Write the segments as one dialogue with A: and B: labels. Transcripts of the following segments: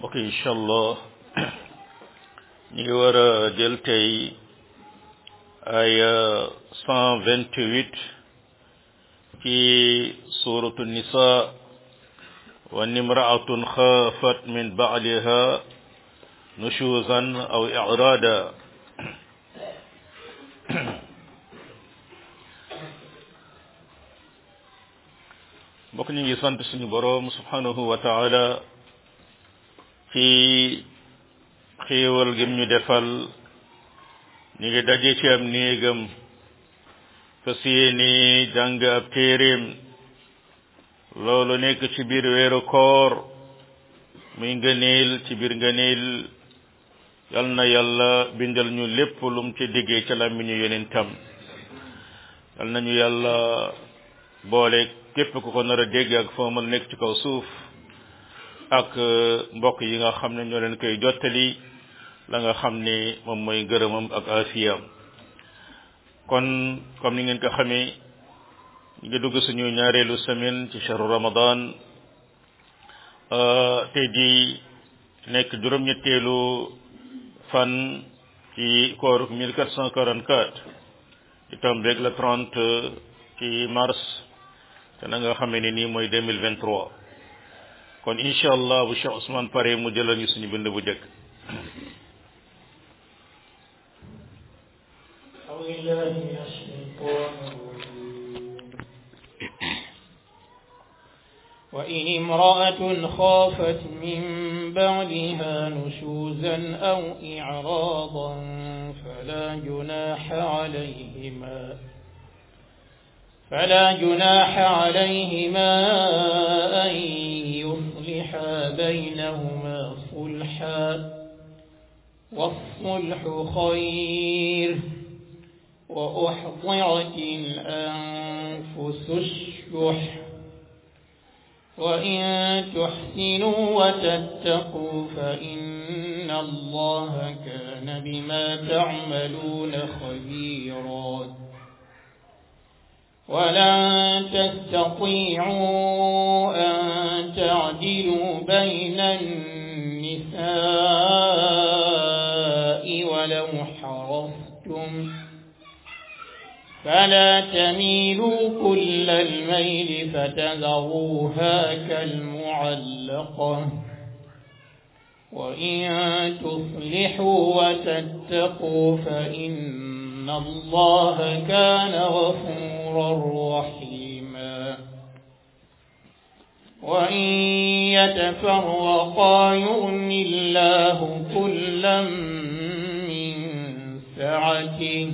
A: mbokk yi incha allah ñu ngi war a jël tey ay cent vingt huit ci suratu nisa wa nimraatun xaafat min baaliha nushuzan aw irada mbokk ñu ngi sant suñu boroom subhanahu wa taala ci xéewal gim ñu defal ñu ngi daje ci am néegam fas yéene jàng ab téeréem loolu nekk ci biir weeru koor muy ngëneel ci biir ngëneel yal na yàlla bindal ñu lépp lum ci diggee ca làmmiñu yonentam yal nañu yàlla boole képp ku ko nar a dégg ak foo mën nekk ci kaw suuf ak mbokk yi nga xam ne ñoo leen koy jottali la nga xam ne moom mooy ngërëmam ak afiyam kon comme ni ngeen ko xamee ñu ngi dugg suñu ñaareelu semaine ci shahru ramadan tey di nekk juróom-ñetteelu fan ci kooru 1444 di tombeeg la 30 ci mars te na nga xamee ne nii mooy 2023 kon incha allah bu Cheikh Ousmane pare mu jëlal ñu suñu bind bu jëkk
B: وإن امرأة خافت من بعلها نشوزا أو إعراضا فلا جناح عليهما فلا جناح عليهما أن يصلحا بينهما صلحا والصلح خير وأحضرت الأنفس الشح وإن تحسنوا وتتقوا فإن الله كان بما تعملون خبيرا ولن تستطيعوا أن تعدلوا بين النساء ولو حرصتم فلا تميلوا كل الميل فتذروها كالمعلقة وإن تصلحوا وتتقوا فإن الله كان غفورا رحيما وإن يتفرقا يغن الله كلا من سعته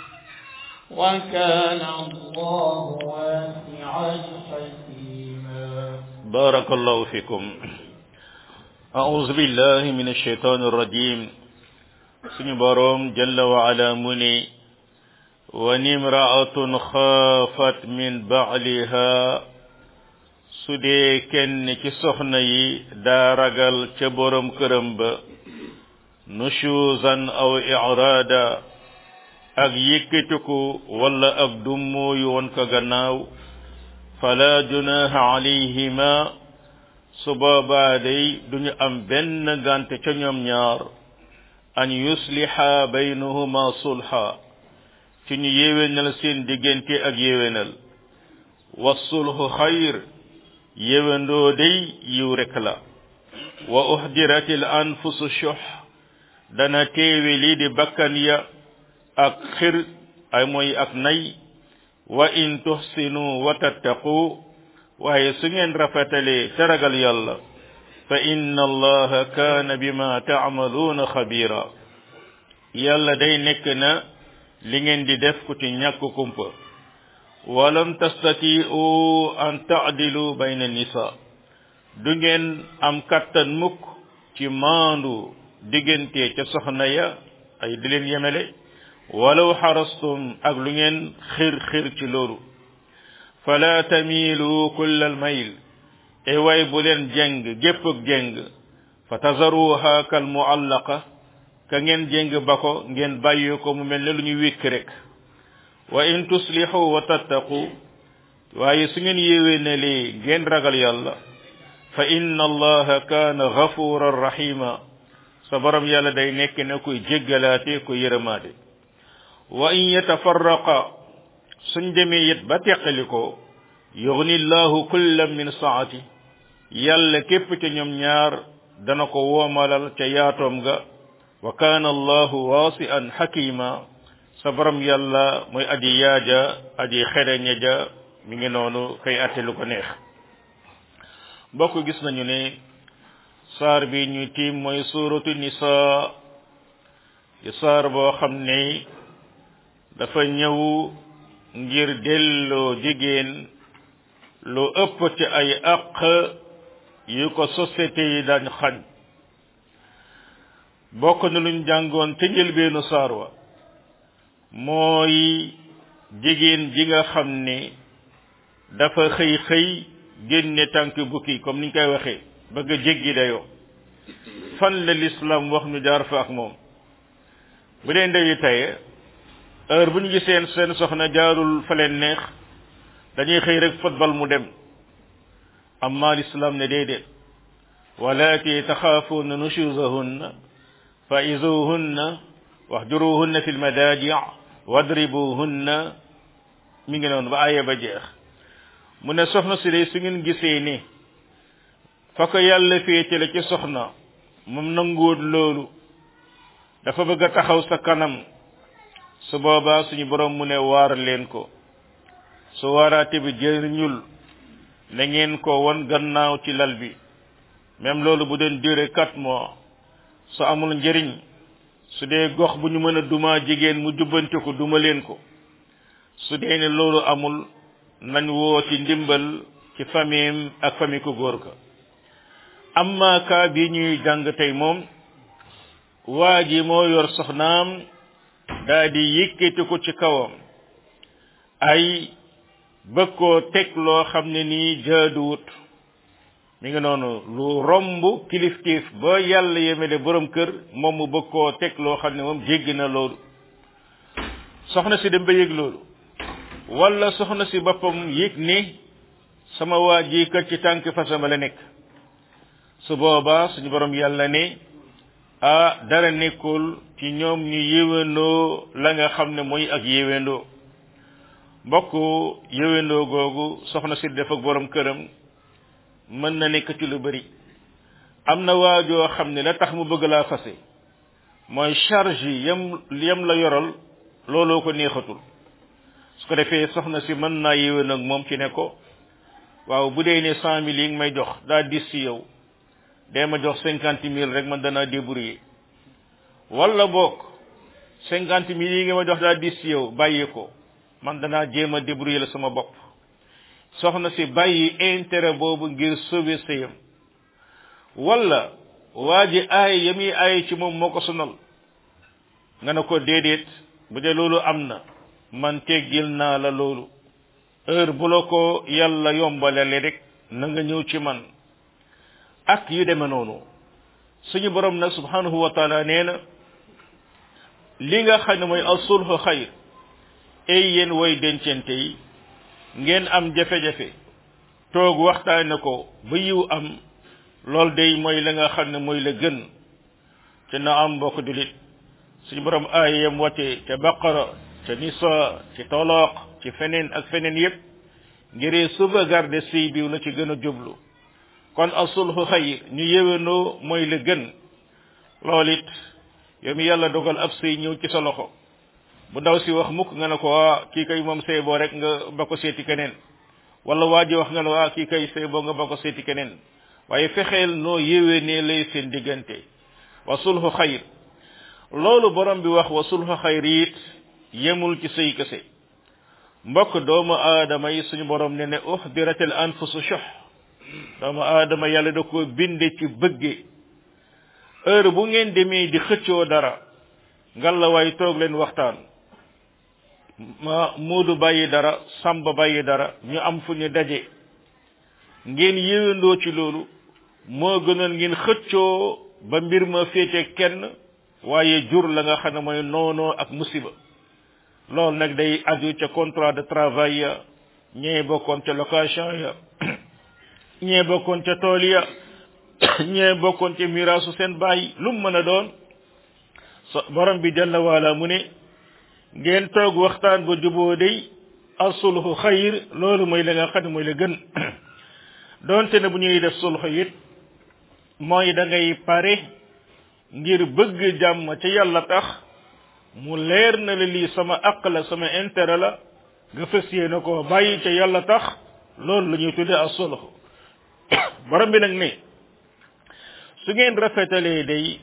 B: وكان الله واسعا حكيما
A: بارك الله فيكم أعوذ بالله من الشيطان الرجيم suñu boroom jalla wa ala mu ni wa nimraatun xaafat min baaliha su dee kenn ci soxna yi daa ragal ca boroom këram ba nushuzan aw iraada ak yëkkatiku wala ak dummóoyu woon ko gannaaw fala junaha alayhima su boobaa day duñu am benn gànte ca ñoom ñaar an yusliha baynahuma sulha ci ñu yéwénal seen diggante ak yéwénal wa sulhu xayr yéwéndoo day yiw rek la wa uhdiratil anfusu shuh dana teewe lii di bakkan ya ak xir ay mooy ak nay wa in tuhsinu wa tattaqu waaye su ngeen rafetalee te ragal yàlla fa inna allaha kaana bima taamaluuna xabira yàlla day nekk na li ngeen di def ku ci ñàkk kumpa walam tastatiu an taadilu bayna nisa du ngeen am kattan mukk ci maandu diggante ca soxna ya ay di leen yemele walaw xarastum ak lu ngeen xir xir ci loolu fala tamilu kulla al mayl e way bu leen jeng gépp ak jeng fa tazaruha kal muallaqa ka ngeen jeng ba ko ngeen bàyyi ko mu mel ne lu ñu wékk rek wa in tuslihu wa tattaqu waaye su ngeen yéwénalee ngeen ragal yàlla fa inna allaha kaana gafuran rahima sa borom yàlla day nekk ne kuy jéggalaate ku yërëmaade wa in yatafarraqa suñ demee it ba teqali ko yugni llahu kullam min saati yàlla képp ca ñoom ñaar dana ko woomalal ca yaatoom ga wa kaana allahu waasi'an xakima sa borom yàlla mooy aji yaaja aji xereñe ja mi ngi noonu kay atte lu ko neex mbokk gis nañu ne saar bi ñuy tiim mooy suuratu nisaa di saar boo xam ne dafa ñëw ngir delloo jigéen lu ëpp ci ay àq yu ko société yi daañ xañ bokk na luñ jàngoon te njëlbeenu saar wa mooy jigéen ji nga xam ne dafa xëy xëy génne tànk bukki comme niñ koy waxee bëgg a jéggi dayoo fan la l'islam wax ñu jaar fa ak moom bu dee ndeyu taye heure bu ñu giseen seen soxna jaarul fa leen neex dañuy xëy rek football mu dem amma l'islam ne déedéet walaati taxaafuuna nushuzahunna fa izuhunna wahjuruhunna fi lmadaji wadribuhunna mi ngi noonu ba aaya ba jeex mu ne soxna si day su ngeen gisee ni fa ko yàlla féete la ci soxna moom nanguwut loolu dafa bëgg a taxaw sa kanam su boobaa suñu borom mu ne waar leen ko su waaraate bi jëriñul na ngeen ko won gannaaw ci lal bi même loolu bu doon duré quatre mois su amul njëriñ su dee gox bu ñu mën a duma jigéen mu jubbante ko duma leen ko su dee ne loolu amul nañ woo ci ndimbal ci famille ak famille ko góor ka amma kaa bi ñuy jàng tey moom waa ji moo yor soxnaam daa di yëkkati ko ci kawam ay bëgg koo teg loo xam ne nii jaaduwut mi ngi noonu lu romb kiliftiif ba yàlla yemele borom kër moom mu bëgg koo teg loo xam ne moom jéggi na loolu soxna si dem ba yëg loolu wala soxna si boppam yëg ni sama waa ji kat ci tànk fasama la nekk su boobaa suñu borom yàlla ne ah dara nekkul ci ñoom ñu yéwéndoo la nga xam ne mooy ak yéwéndoo mbokk yéwéndoo googu soxna si def ak borom këram mën na nekk ci lu bari am na waajoo xam ne la tax mu bëgg laa fase mooy charge yi yam yam la yoral looloo ko neexatul su ko defee soxna si mën naa yéwén ak moom ci ne ko waaw bu dee ne cent mille yi nga may jox daa dis ci yow dee ma jox cinquante mille rek man danaa débrouiller wala boog cinquante mille yi nga ma jox daa dis ci yow bàyyi ko man danaa jéem a débrouiller la sama bopp soxna si bàyyi intérêt boobu ngir sauver sëyam wala waa ji aay ya muy aay ci moom moo ko sonal nga ne ko déedéet bu dee loolu am na man teggil naa la loolu heure bu la ko yàlla yombalale rek na nga ñëw ci man ak yu deme noonu suñu borom nag subhanahu wa taala nee na li nga xam ne mooy asulhu xayr ay yéen way dencente yi ngeen am jafe-jafe toog waxtaane ko ba yiw am loolu day mooy la nga xam ne mooy la gën te na am mbokk julit suñu borom aayam wàcce ca baqara ca nisa ci toloq ci feneen ak feneen yépp ngir sauvegarder sëy biw la ci gën a jublu kon asulhu xayr ñu yéwénoo mooy la gën loolu it yow mi yàlla dogal ab sëy ñëw ci sa loxo bu ndaw si wax mukk nga ne ko waa kii kay moom sëy boo rek nga ba ko seeti keneen wala waa ji wax nga ne waa kii kay sëy boo nga ba ko seeti keneen waaye fexeel noo yéwénee lay seen diggante wa sulhu xayr loolu borom bi wax wa sulhu xayr it yemul ci sëy kese mbokk doomu aadama yi suñu borom ne ne uhdiratil anfusu shuh doomu aadama yàlla da ko binde ci bëgge heure bu ngeen demee di xëccoo dara ngalla waay toog leen waxtaan ma muudu bàyyi dara samba bàyyi dara ñu am fu ñu daje ngeen yéwendoo ci loolu moo gënoon ngeen xëccoo ba mbir ma féete kenn waaye jur la nga xam ne mooy noonoo ak musiba loolu nag day aju ca contrat de travail ya ñee bokkoon ca location ya ñee bokkoon ca tool ya ñee bokkoon ca miraasu seen baay lu mu mën a doon so borom bi jalla waala mu ne ngeen toog waxtaan ba juboo day asulhu xayr loolu mooy la nga xam ne mooy la gën doonte ne bu ñuy def sulhu it mooy da ngay pare ngir bëgg jàmm ca yàlla tax mu leer na la lii sama aq la sama intérêt la nga fas yéene ko bàyyi ca yàlla tax loolu la ñuy tuddee as-sulh borom bi nag ne su ngeen rafetalee day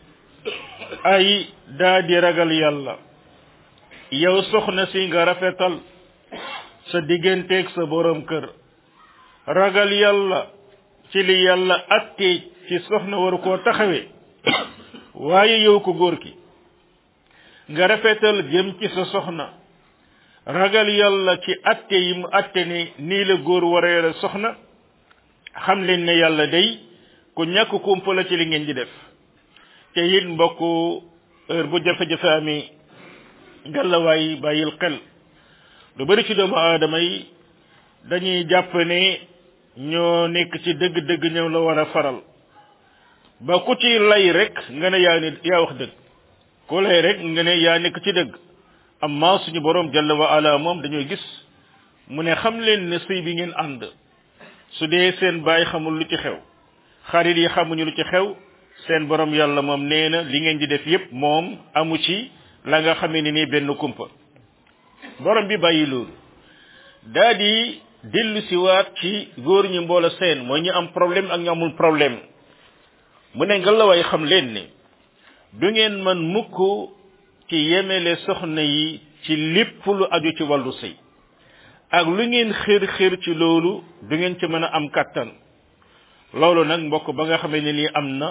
A: ay daa di ragal yàlla yow soxna si nga rafetal sa digganteeg sa borom kër ragal yàlla ci li yàlla attee ci soxna waru koo taxawee waaye yow ko góor ki nga rafetal jëm ci sa soxna ragal yàlla ci atte yi mu atte ne nii la góor war a yore soxna xam leen ne yàlla day ku ñàkk kumpa la ci li ngeen di def te it mbokk heure bu jafe-jafe amee ngalawaay bàyyil xel lu bari ci doomu aadama yi dañuy jàpp ne ñoo nekk ci dëgg-dëgg ñëw la war a faral ba ku ci lay rek nga ne yaa ne yaa wax dëgg ku lay rek nga ne yaa nekk ci dëgg amma suñu borom jalla wa ala moom dañoo gis mu ne xam leen ne sëy bi ngeen ànd su dee seen baay xamul lu ci xew xarit yi xamuñu lu ci xew seen borom yàlla moom nee na li ngeen di def yépp moom amu ci la nga xamee ni nii benn kumpa borom bi bàyyi loolu daa di dellu siwaat ci góor ñi mboola seen mooy ñu am problème ak ñu amul problème mu ne nga la way xam leen ne du ngeen man mukk ci yemele soxna yi ci lépp lu aju ci wàllu sëy ak lu ngeen xër xër ci loolu du ngeen ci mën a am kàttan loolu nag mbokk ba nga xamee ne nii am na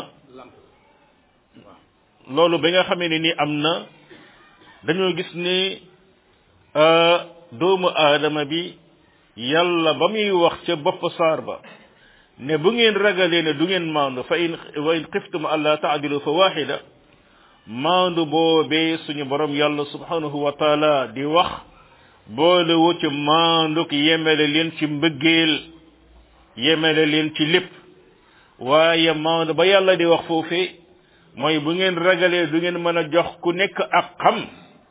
A: loolu ba nga xamee ne nii am na dañoo gis ne doomu aadama bi yàlla ba muy wax ca bopp saar ba ne bu ngeen ragalee ne du ngeen maandu fa in wa in xiftum alla taadilu fa waxida maandu boobee suñu borom yàlla subhanahu wa taala di wax boole wu ci maanduk yemele leen ci mbëggeel yemele leen ci lépp waaye maandu ba yàlla di wax foofee mooy bu ngeen ragalee du ngeen mën a jox ku nekk ak xam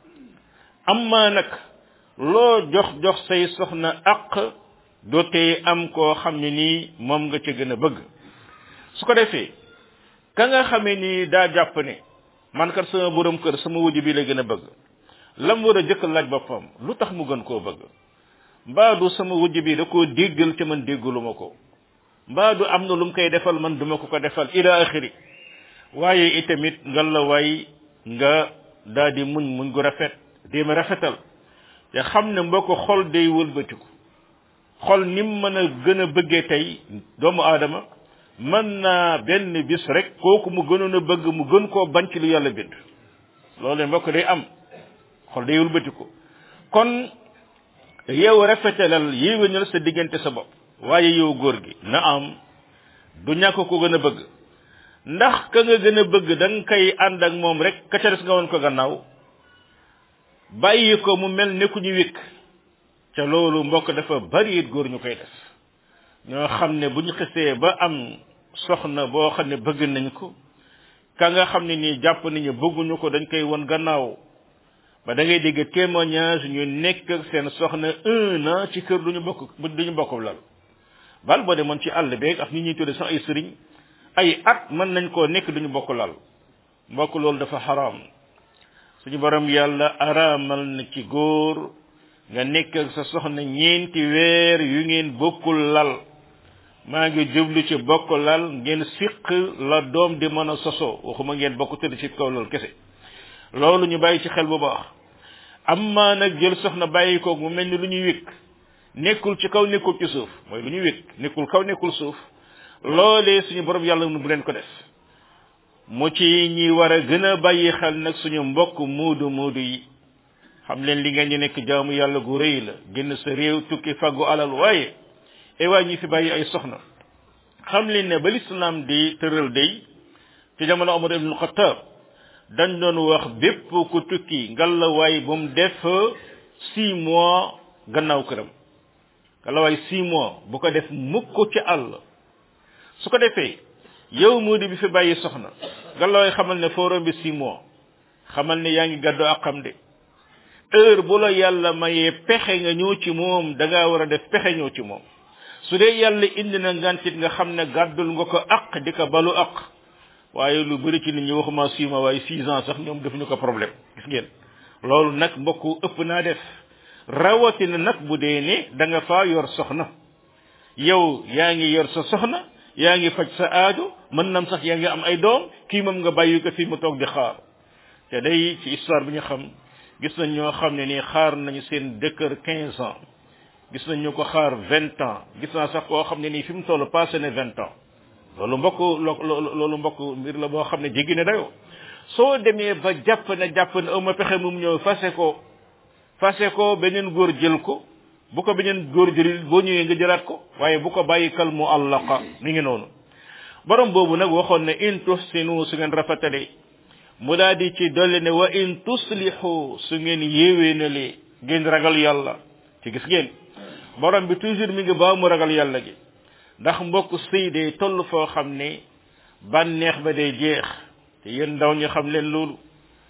A: amma nag loo jox jox say soxna ak dootee am koo xam ne nii moom nga ca gën a bëgg su ko defee ka nga xamee ni daa jàpp ne man kat sama borom kër sama wujj bi la gën a bëgg lam war a jëkk laaj boppam lu tax mu gën koo bëgg mbaa du sama wujj bi da koo déggal te man déggaluma ko mbaa du am na lu mu koy defal man duma ko ko defal ila axiri waaye itamit nga la waay nga daa di muñ muñ gu rafet déema rafetal te xam ne mboo ko xol day wëlbatiku xol ni mu mën a gën a bëggee tey doomu aadama mën naa benn bis rek kooku mu gënoon a bëgg mu gën koo bañ ci lu yàlla bind loolu mbokk day am xol day wëlbatiku kon yow rafetalal yéwénal sa diggante sa bopp waaye yow góor gi na am du ñàkk ko gën a bëgg ndax ka nga gën a bëgg da nga koy ànd ak moom rek ka ca des nga woon ko gannaaw bàyyi ko mu mel ne ku ñu wékk ca loolu mbokk dafa bari it góor ñu koy def ñoo xam ne bu ñu xisee ba am soxna boo xam ne bëgg nañ ko ka nga xam ne nii jàpp nañu bëgguñu ko dañ koy won gannaaw ba da ngay dégg témoignage ñu nekk ak seen soxna un an ci kër duñu bokk duñu bokk lal bal boo demoon ci àll beeg ak ñi ñuy tudde sax ay sëriñ ay at mën nañ koo nekk duñu bokk lal mbokk loolu dafa xaraam suñu borom yàlla araamal na ci góor nga nekk ak sa soxna ñeenti weer yu ngeen bokkul lal maa ngi jublu ci bokk lal ngeen siq la doom di mën a sosoo waxuma ngeen bokk tëdd ci kaw loolu kese loolu ñu bàyyi ci xel bu baax amma nag jël soxna bàyyi ko mu mel ni lu ñuy wékk nekkul ci kaw nekkul ci suuf mooy lu ñuy wékk nekkul kaw nekkul suuf loolee suñu borom yàlla nu bu leen ko def mu ci ñi war a gën a bàyyi xel nag suñu mbokk muudu muudu yi xam leen li ngeen ñu nekk jaamu yàlla gu rëy la génn sa réew tukki faggu alal waaye e waay ñi fi bàyyi ay soxna xam leen ne ba lislaam di tëral day ci jamono Omar ibn Khattab dañ doon wax bépp ku tukki ngalla waay bu mu def six mois gannaaw këram ngalla waay six mois bu ko def mukk ci àll su ko defee yow moo di bi fi bàyyi soxna nga looy xamal ne foo rombi six mois xamal ne yaa ngi gàddu ak xam de heure bu la yàlla mayee pexe nga ñëw ci moom da ngaa war a def pexe ñëw ci moom su dee yàlla indi na ngantit nga xam ne gàddul nga ko aq di ko balu aq waaye lu bëri ci nit ñi waxuma six mois waaye six ans sax ñoom defuñu ko problème gis ngeen loolu nag mbokk ëpp naa def rawatina nag bu dee ne da nga faa yor soxna yow yaa ngi yor sa soxna yaa ngi faj sa aajo mën nam sax yaa ngi am ay doom kii moom nga bàyyi ko fii mu toog di xaar te day ci histoire bi ñu xam gis nañ ñoo xam ne nii xaar nañu seen dëkkër quinze ans gis nañ ñu ko xaar vingt ans gis naa sax koo xam ne nii fi mu toll passé ne vingt ans loolu mbokk loolu mbokk mbir la boo xam ne jéggi na dayoo soo demee ba jàpp ne jàpp ne ama pexe mum ñëw fase ko fase ko beneen góor jël ko bu ko beneen góor jëlil boo ñëwee nga jëlaat ko waaye bu ko bàyyi kal mu allaqa mi ngi noonu borom boobu nag waxoon ne in tuhsinu su ngeen rafetale mu daal di ci dolli ne wa in tuslihu su ngeen yéwénale ngeen ragal yàlla ci gis ngeen borom bi toujours mi ngi baa mu ragal yàlla gi ndax mbokk sëy day toll foo xam ne bànneex ba day jeex te yéen ndaw ñu xam leen loolu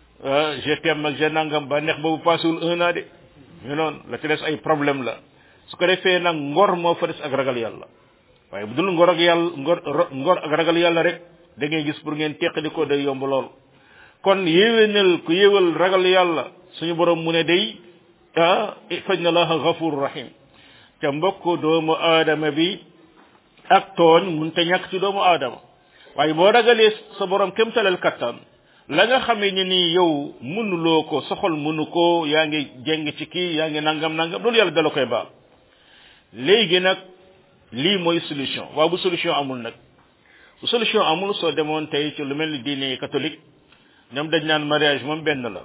A: GTM ak genangam bànneex boobu passewul un an de ñu noonu la ci des ay problème la su ko defee nag ngor moo fa des ak ragal yàlla waaye bu dul ngor ak yàlla ngor ngor ak ragal yàlla rek da ngay gis pour ngeen teqali ko day yomb lool kon yéwénal ku yéwal ragal yàlla suñu borom mu ne day ah faj na laaha gafur rahim ca mbokk doomu aadama bi ak tooñ mun te ñàkk ci doomu aadama waaye boo ragalee sa borom kem talal kattan la nga xamee ne ni yow mënuloo ko soxol mënu ko yaa ngi jeng ci kii yaa ngi nangam nangam loolu yàlla dala koy baal léegi nag lii mooy solution waaw bu solution amul nag bu solution amul soo demoon tey ci lu mel ni diine catholique ñoom dañ naan mariage moom benn la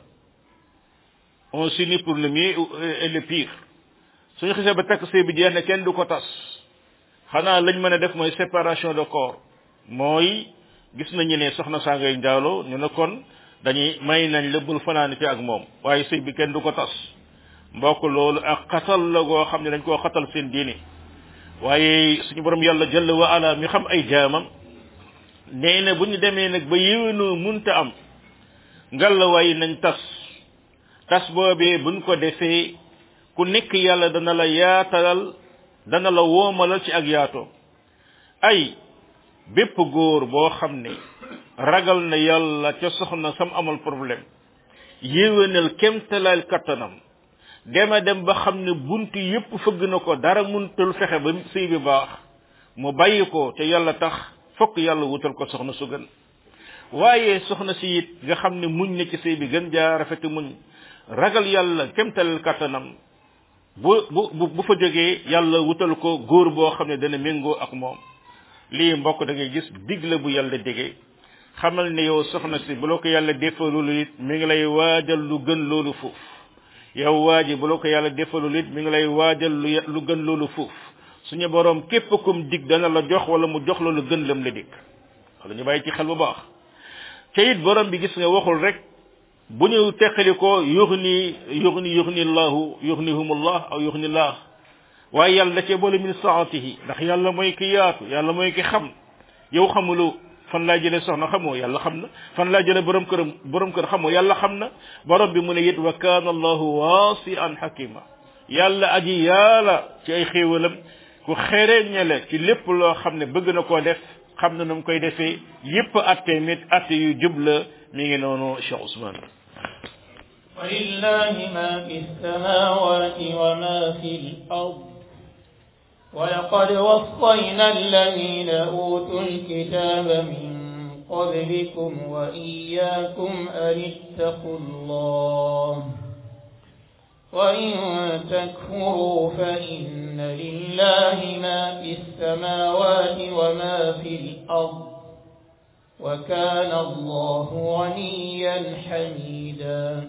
A: on s'unit pour le mieux et le pire suñu xisee ba takk sëy bi jeex ne kenn du ko tas xanaa lañ mën a def mooy séparation de corps mooy gis nañu ne soxna saa ngay njaaloo ñu ne kon dañuy may nañ la bul fanaan ci ak moom waaye sëy bi kenn du ko tas mbokk loolu ak xatal la goo xam ne dañ koo xatal seen diine waaye suñu borom yàlla jalla wa ala mi xam ay jaamam nee na bu ñu demee nag ba yéwénoo munta am ngalla waaye nañ tas tas boobee buñ ko defee ku nekk yàlla dana la yaatalal dana la woomalal ci ak yaatoo ay bépp góor boo xam ne ragal na yàlla ca soxna sam amal problème yéwénal kemtalaal kattanam dema dem ba xam ne bunt yépp fëgg na ko dara muntul fexe ba sëy bi baax mu bàyyi ko te yàlla tax fokk yàlla wutal ko soxna su gën waaye soxna si it nga xam ne muñ na ci sëy bi gën jaa rafeti muñ ragal yàlla kemtalal kattanam bu bu bu fa jógee yàlla wutal ko góor boo xam ne dana méngoo ak moom lii mbokk da ngay gis digle bu yàlla digee xamal ne yow soxna si bu la ko yàlla defalul it mi ngi lay waajal lu gën loolu fuuf yow waa ji bu la ko yàlla defalul it mi ngi lay waajal lu lu gën loolu fuuf suñu borom képp kum dig dana la jox wala mu jox la lu gën lam la dig wala ñu bàyyi ci xel bu baax te it borom bi gis nga waxul rek bu ñu teqali ko yuxni yuxni yuxni llahu yuxnihumullah aw yuxni llah waaye yàlla da cee boole min saatihi ndax yàlla mooy ki yaatu yàlla mooy ki xam yow xamulu fan laa jëlee soxna xamoo yàlla xam na fan laa jëlee borom kër borom kër xamoo yàlla xam na borom bi mu ne it wa kaana allahu waasian xakima yàlla aji yàlla ci ay xéewalam ku xereñale ci lépp loo xam ne bëgg na koo def xam na nu mu koy defee yépp atte mit atte yu jubla mi ngi noonu Cheikh Ousmane
B: ولله ما في السماوات وما في الأرض ولقد وصينا الذين أوتوا الكتاب من قبلكم وإياكم أن اتقوا الله وإن تكفروا فإن لله ما في السماوات وما في الأرض وكان الله غنيا حميدا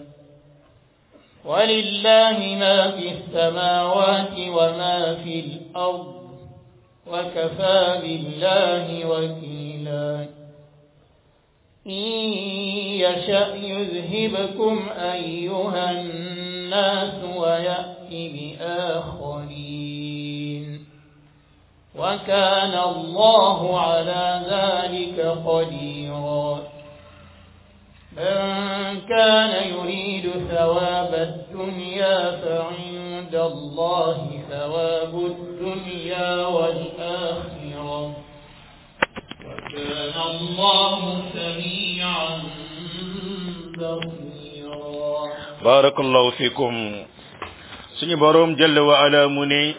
B: ولله ما في السماوات وما في الأرض وكفى بالله وكيلا إن يشأ يذهبكم أيها الناس ويأتي بآخرين وكان الله على ذلك قديرا من كان يريد ثواب الدنيا فعند الله ثواب الدنيا والآخرة وكان الله سميعا بصيرا
A: بارك الله فيكم سني بروم جل وعلا مني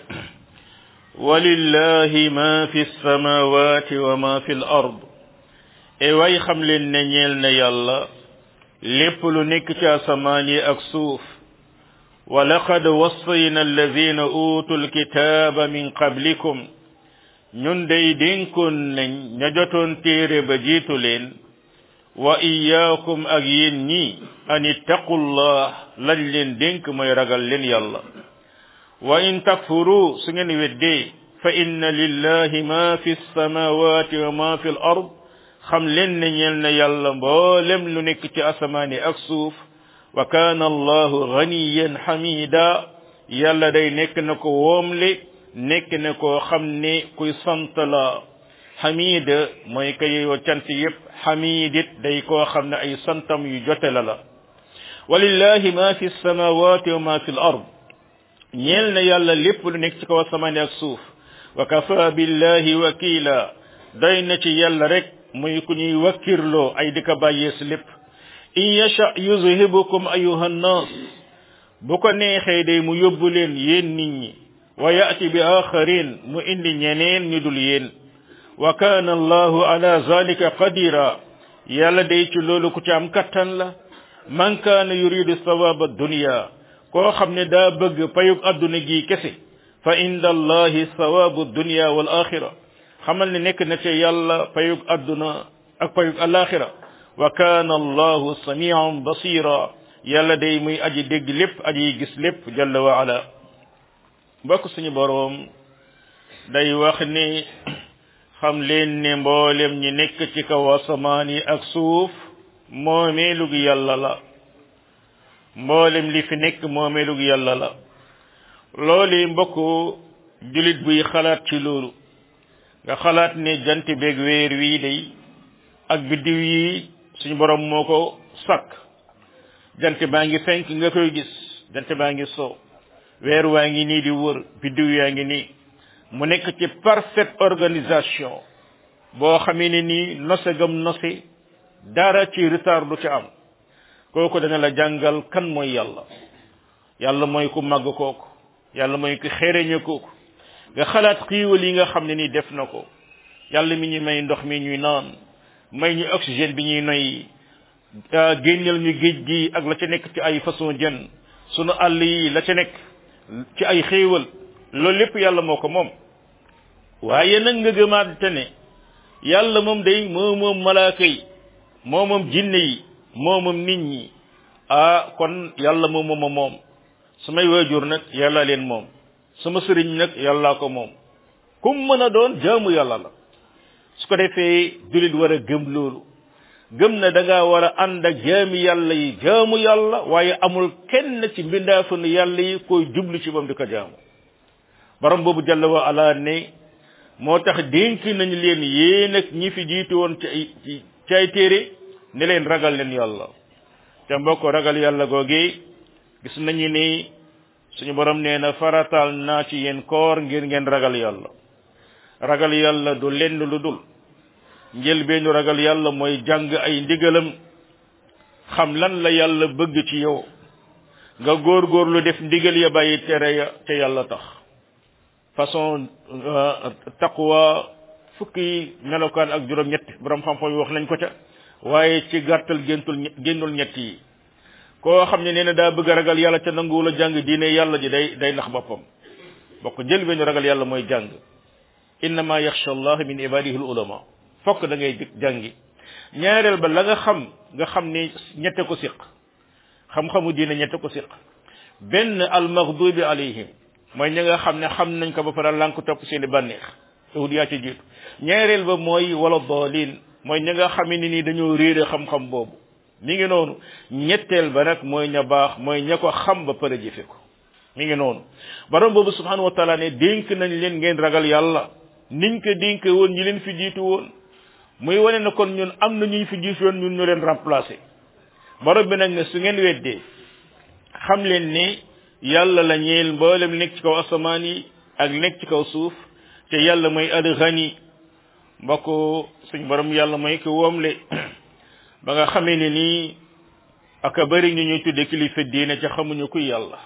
A: ولله ما في السماوات وما في الأرض e way xam leen ne ñeel na yàlla lépp lu nekk ci asamaan yi ak suuf wa laqad wassayna alladina utul kitaaba min qablikum ñun day dénkoon nañ ña jotoon téere ba jiitu leen wa iyaakum ak yéen ñi an ittaqullah lañ leen dénk mooy ragal leen yàlla wa in takfuru su ngeen weddee fa inna lillahi ma fi samawati wa ma fi l ard xam leen ne ñeel na yàlla mboolem lu nekk ci asamaani ak suuf wa kaana allahu ganiyan xamida yàlla day nekk na ko woomle nekk na koo xam ne kuy sant la xamida mooy ka yeyoo cant yépp xamidit day koo xam ne ay santam yu jote la la walillahi ma fi samawati wa ma fi l ard ñeel na yàlla lépp lu nekk ci kaw asamaani ak suuf wa kafa billahi wakila doy na ci yàlla rek muy ku ñuy wakkirloo ay di ko bàyyee si lépp in yasha yuzhibukum ayuha nnas bu ko neexee day mu yóbbu leen yéen nit ñi wa yati bi axarin mu indi ñeneen ñu dul yéen wa kana allahu ala zalika qadira yàlla day ci loolu ku ci am kattan la man kaana yuridu sawaba dunya koo xam ne daa bëgg payug adduna gi kese fa inda allahi sawabu dunya wal axira xamal ne nekk na ci yàlla payug adduna ak payug alaxira wa kaana allahu samian basira yàlla day muy aji dégg lépp aji gis lépp jalla wa ala mbokk suñu boroom day wax ni xam leen ne mboolem ñi nekk ci kaw asamaan yi ak suuf moomeelug yàlla la mboolem li fi nekk moomeelug yàlla la loolu mbokk julit buy xalaat ci loolu nga xalaat ne jant beeg weer wii day ak biddiw yi suñu borom moo ko sakk jant baa ngi fenk nga koy gis jant baa ngi so weer waa ngi nii di wër biddiw yaa ngi nii mu nekk ci parfaite organisation boo xamee ne nii nose gam nose dara ci retard du ci am kooku dana la jàngal kan mooy yàlla yàlla mooy ku màgg kooku yàlla mooy ku xereñe kooku nga xalaat xiiwal yi nga xam ne ni def na ko yàlla mi ñu may ndox mi ñuy naan may ñu oxygène bi ñuy noy génneel ñu géej gi ak la ca nekk ci ay façon jën sunu àll yi la ca nekk ci ay xéewal loolu lépp yàlla moo ko moom waaye nag nga gëmaat te ne yàlla moom day moo moom malaaka yi moo moom jinne yi moo moom nit ñi ah kon yàlla moom moom moom samay waajur nag yàlla leen moom sama sëriñ nag yàllaa ko moom kum mën a doon jaamu yàlla la su ko defee julit war a gëm loolu gëm na da ngaa war a ànd ak jaami yàlla yi jaamu yàlla waaye amul kenn ci mbindaafanu yàlla yi koy jublu ci moom di ko jaamu borom boobu jàlla wa ala ne moo tax dénk nañu leen yéen ak ñi fi jiitu woon ci ay ci ay téere ne leen ragal leen yàlla te mbokk ragal yàlla googee gis nañu ni suñu borom nee na faratal naa ci yéen koor ngir ngeen ragal yàlla ragal yàlla du lenn lu dul njëlbeenu ragal yàlla mooy jàng ay ndigalam xam lan la yàlla bëgg ci yow nga góorgóorlu def ndigal ya bàyyi tere ya te yàlla tax façon taqwa fukki melokaan ak juróom ñett borom xam-xam yi wax nañ ko ca waaye ci gàttal géntul génnul ñett yi koo xam ne nee na daa bëgg a ragal yàlla ca nanguwul a jàng diine yàlla ji day day nax boppam bokk jël benn ragal yàlla mooy jàng innama yaxsha allah min ibadihi ulama fokk da ngay jàngi ñaareel ba la nga xam nga xam ni ñette ko siq xam-xamu diine ñette ko siq benn al maghdubi alayhim mooy ñi nga xam ne xam nañ ko ba pare lànk topp seeni bànneex yahud yaa ci jiitu ñaareel ba mooy wala dalin mooy ñi nga xam ne nii dañoo réere xam-xam boobu mi ngi noonu ñetteel ba nag mooy ña baax mooy ña ko xam ba pare jëfe ko mi ngi noonu borom boobu subhanahu wa taala ne dénk nañ leen ngeen ragal yàlla niñ ko dénke woon ñi leen fi jiitu woon muy wane na kon ñun am na ñuy fi jiitu woon ñun ñu leen remplacer borom bi nag ne su ngeen weddee xam leen ni yàlla la ñeel mboolem nekk ci kaw asamaan yi ak nekk ci kaw suuf te yàlla mooy al ghani mbokk suñ borom yàlla mooy ko woomle ba nga xamee ne nii aka bëri ñu ñuy tudde kilifa diine ca xamuñu kuy yàlla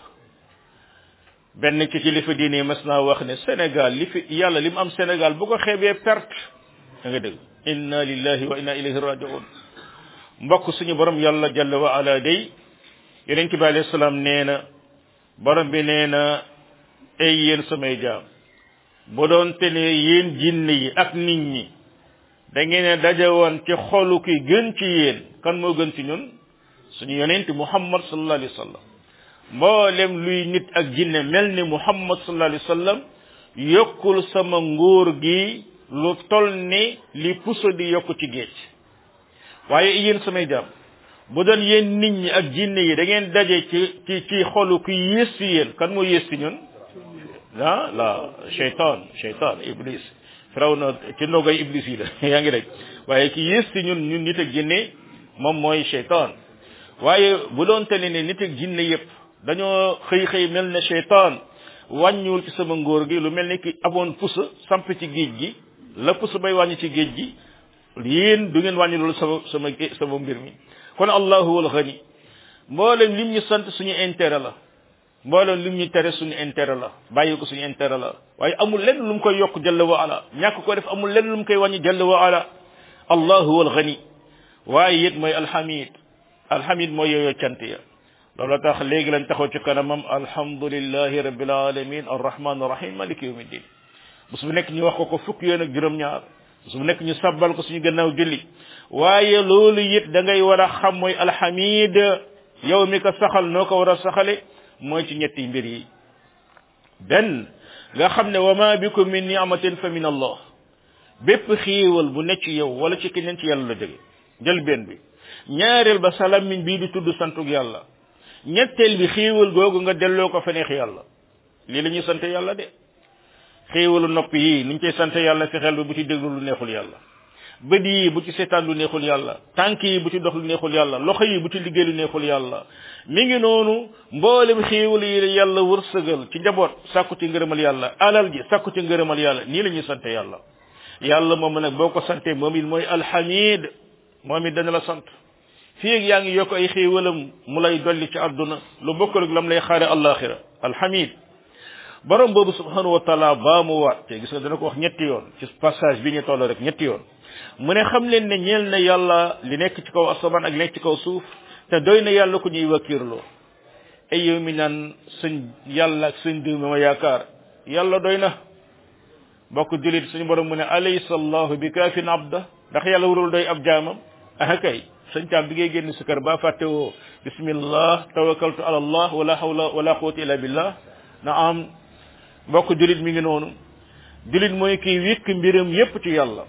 A: benn ci kilifa diine yi mas naa wax ne Sénégal li fi yàlla li mu am Sénégal bu ko xeebee perte da nga dégg inna lillahi wa inna ilayhi rajiun mbokk suñu borom yàlla jalla wa ala day yonent bi alayhi salaam nee na borom bi nee na ay yéen samay jaam bu doon te ne yéen jinne yi ak nit ñi da ngeen a daje woon ci xolu ki gën ci yéen kan moo gën ci ñun suñu yonent muhammad sallallahu alayhi wa sallam mboolem luy nit ak jinne mel ni muhammad sallallahu alayhi wa sallam yokkul sama nguur gi lu tol ni li puso di yokk ci géej waaye yéen samay jaam bu doon yéen nit ñi ak jinne yi da ngeen daje ci ci ci xolu ki yées ci yéen kan moo yées ci ñun ah la cheytaan cheytaan iblis firaw na ci nogay iblis yi la yaa ngi rek waaye ki yées ci ñun ñun nit ak jinne moom mooy cheytaan waaye bu doon te ne nit ak jinne yëpp dañoo xëy xëy mel ne cheytaan wàññiwul ci sama ngóor gi lu mel ni ki aboon pusa samp ci géej gi la pusa bay wàññi ci géej gi yéen du ngeen wàññi loolu sama sama sama mbir mi kon allahu wal ghani mboolem lim ñu sant suñu intérêt la mboolem lim ñu tere suñu intérêt la bàyyi ko suñu intérêt la waaye amul lenn lu mu koy yokk jalla wa ala ñàkk ko def amul lenn lu mu koy wàññi jalla wa ala allahu wal ghani waaye it mooy alhamid alhamid mooy yooyu cant ya loolu tax léegi lañ taxaw ci kanamam alhamdulillahi rabbil alamin arrahman arrahim maliki yawmiddin bés bu nekk ñu wax ko ko fukk yoon ak juróom-ñaar bés bu nekk ñu sabbal ko suñu gannaaw julli waaye loolu it da ngay war a xam mooy alhamid yow mi ko saxal noo ko war a saxale mooy ci ñetti mbir yi benn nga xam ne wa ma bikum min ni'matin fa min allah bépp xiiwal bu nekk ci yow wala ci keneen ci yàlla la jóge jël benn bi ñaareel ba salamin bii di tudd santug yàlla ñetteel bi xiiwal googu nga delloo ko fa neex yàlla lii la ñuy sant yàlla de xiiwalu nopp yi niñ koy sant yàlla fexeel ba bu ci déglu lu neexul yàlla bët yi bu ci seetaan lu neexul yàlla tànk yi bu ci dox lu neexul yàlla loxo yi bu ci liggéey lu neexul yàlla mi ngi noonu mboolem xiiwal yi yàlla wërsëgal ci njaboot sàkku ci ngërëmal yàlla alal ji sàkku ci ngërëmal yàlla nii la ñuy sant yàlla yàlla moom nag boo ko santee moom it mooy alhamid moom it dana la sant fii ak yaa ngi yokk ay xéewalam mu lay dolli ci àdduna lu bokkul ak lam lay xaare alaxira alhamid borom boobu subhanahu wa taala baa mu waat te gis nga dana ko wax ñetti yoon ci passage bi ñu toll rek ñetti yoon mu ne xam leen ne ñeel na yàlla li nekk ci kaw asamaan ak li nekk ci kaw suuf te doy na yàlla ku ñuy wakiirloo ay yow mi naan sëñ yàlla ak sëñ diw mi ma yaakaar yàlla doy na bokk julit suñu borom mu ne alaysa allahu bi kaafin abda ndax yàlla warul doy ab jaamam ah kay sëñ caam bi ngay génn si kër ba fàtte woo bismillah tawakkaltu ala allah wala hawla wala quwwata illa billah na am mbokk julit mi ngi noonu julit mooy kiy wékk mbiram yépp ci yàlla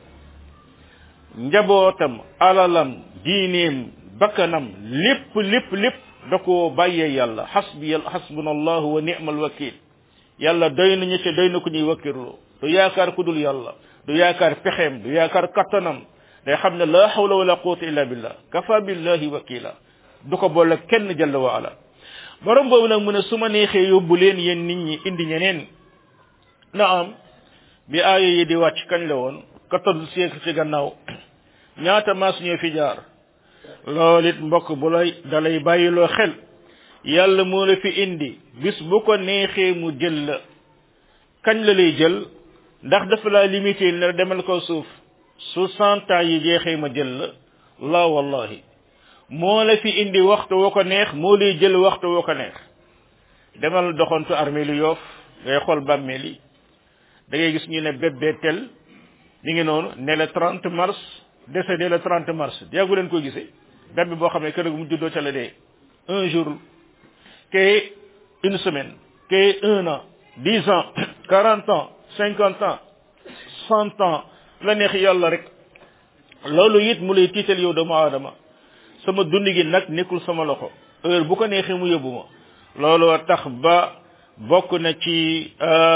A: njabootam alalam diineem bakkanam lépp lépp lépp da koo bàyyee yàlla xasbi xasbuna allahu wa ni'mal wakil yàlla doy nañu te doy na ku ñuy wakkirloo du yaakaar ku dul yàlla du yaakaar pexeem du yaakaar kattanam day xam ne la hawla wala quwwata illa billah kafa billahi wakila du ko boole kenn jalla wa ala borom boobu nag mu ne su ma neexee yóbbu leen yéen nit ñi indi ñeneen naam bi aaya yi di wàcc kañ la woon quatorze siècle ci gannaaw ñaata maas ñoo fi jaar loolu it mbokk bu lay dalay bàyyiloo xel yàlla moo la fi indi bis bu ko neexee mu jël la kañ la lay jël ndax dafa laa limité ne demal ko suuf su cent ans yi jeexee ma jël la la wallahi moo la fi indi waxtu woo ko neex moo lay jël waxtu woo ko neex demal doxantu armée lu yoof ngay xool bàmmeel yi da ngay gis ñu ne bébé tel mi ngi noonu ne le 30 mars décédé le 30 mars yàggu leen ko gisee bébé boo xam ne kër mu juddoo ca la dee un jour que une semaine que un an dix ans quarante ans cinquante ans cent ans la neex yàlla rek loolu it mu lay tiital yow doomu aadama sama dund gi nag nekkul sama loxo heure bu ko neexee mu yóbbu ma looloo tax ba bokk na ci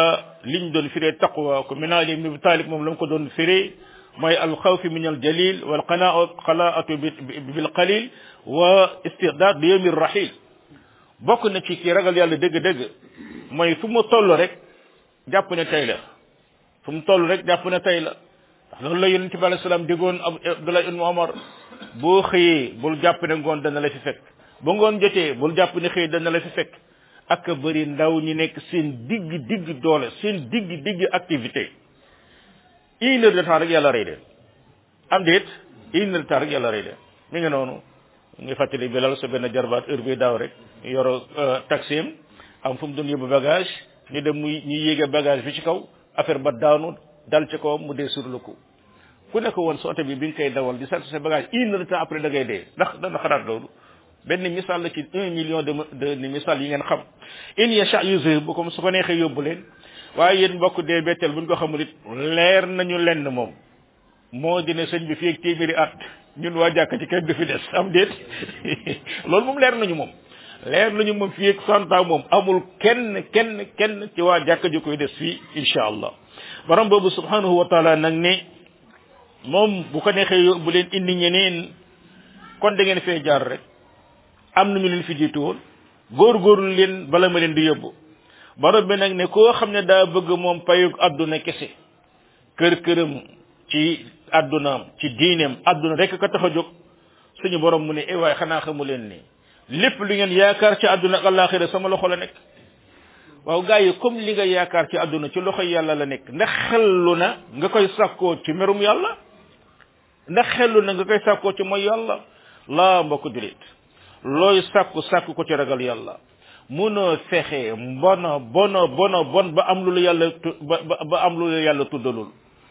A: liñ doon firee taqwa ko min ali ibn abi talib moom la mu ko doon firee mooy alxawfi min al jalil wal qanaa qanaatu bil qalil wa istidaad li yawmi rahil bokk na ci ki ragal yàlla dëgg-dëgg mooy fu mu toll rek jàpp ne tey la fu mu toll rek jàpp ne tey la ndax loolu la yonente bi alayhi salaam digoon abdullah ibn omar boo xëyee bul jàpp ne ngoon dana la fi fekk ba ngoon jotee bul jàpp ne xëy dana la fi fekk ak bëri ndaw ñi nekk seen digg digg doole seen digg digg activité une heure de temps rek yàlla rey leen am déet une heure de temps rek yàlla rey leen mi ngi noonu ngi fàttali bilal sa benn jarbaat heure bi daaw rek yoro taxim am fu mu doon yóbbu bagage ñu dem muy ñu yéege bagage bi ci kaw affaire ba daanu dal ci kawam mu dee sur le coup ku nekk woon sa oto bi bi nga koy dawal di sant sa bagage une heure de temps après da ngay dee ndax dana xalaat loolu benn misaal la ci un million de de misaal yi ngeen xam in yasha yusir bu ko su ko neexee yóbbu leen waaye yéen mbokk dee betteel buñ ko xamul it leer nañu lenn moom moo dina sëñ bi fii ak téeméeri at ñun waa jàkk ci kenn du fi des am déet loolu moom leer nañu moom leer nañu moom fii ak cent ans moom amul kenn kenn kenn ci waa jàkk ji koy des fii insha allah borom boobu subhanahu wa taala nag ne moom bu ko neexee yóbbu leen indi ñeneen kon da ngeen fee jaar rek am nañu leen fi jiitu woon góorgóorlu leen bala ma leen di yóbbu borom bi nag ne koo xam ne daa bëgg moom payug àdduna kese kër këram ci àddunaam ci diineem àdduna rek ka tax a jóg suñu borom mu ne eh waaye xanaa xamu leen ni lépp lu ngeen yaakaar ci àdduna ak àllaaxira sama loxo la nekk waaw gars yi comme li nga yaakaar ci àdduna ci loxo yàlla la nekk ndax xellu na nga koy sàkkoo ci merum yàlla ndax xellu na nga koy sàkkoo ci mooy yàlla laa mbokk julit looy sàkku sàkku ko ci ragal yàlla munoo fexe bona bona bona bon ba am lu la yàlla ba ba am lu la yàlla tuddalul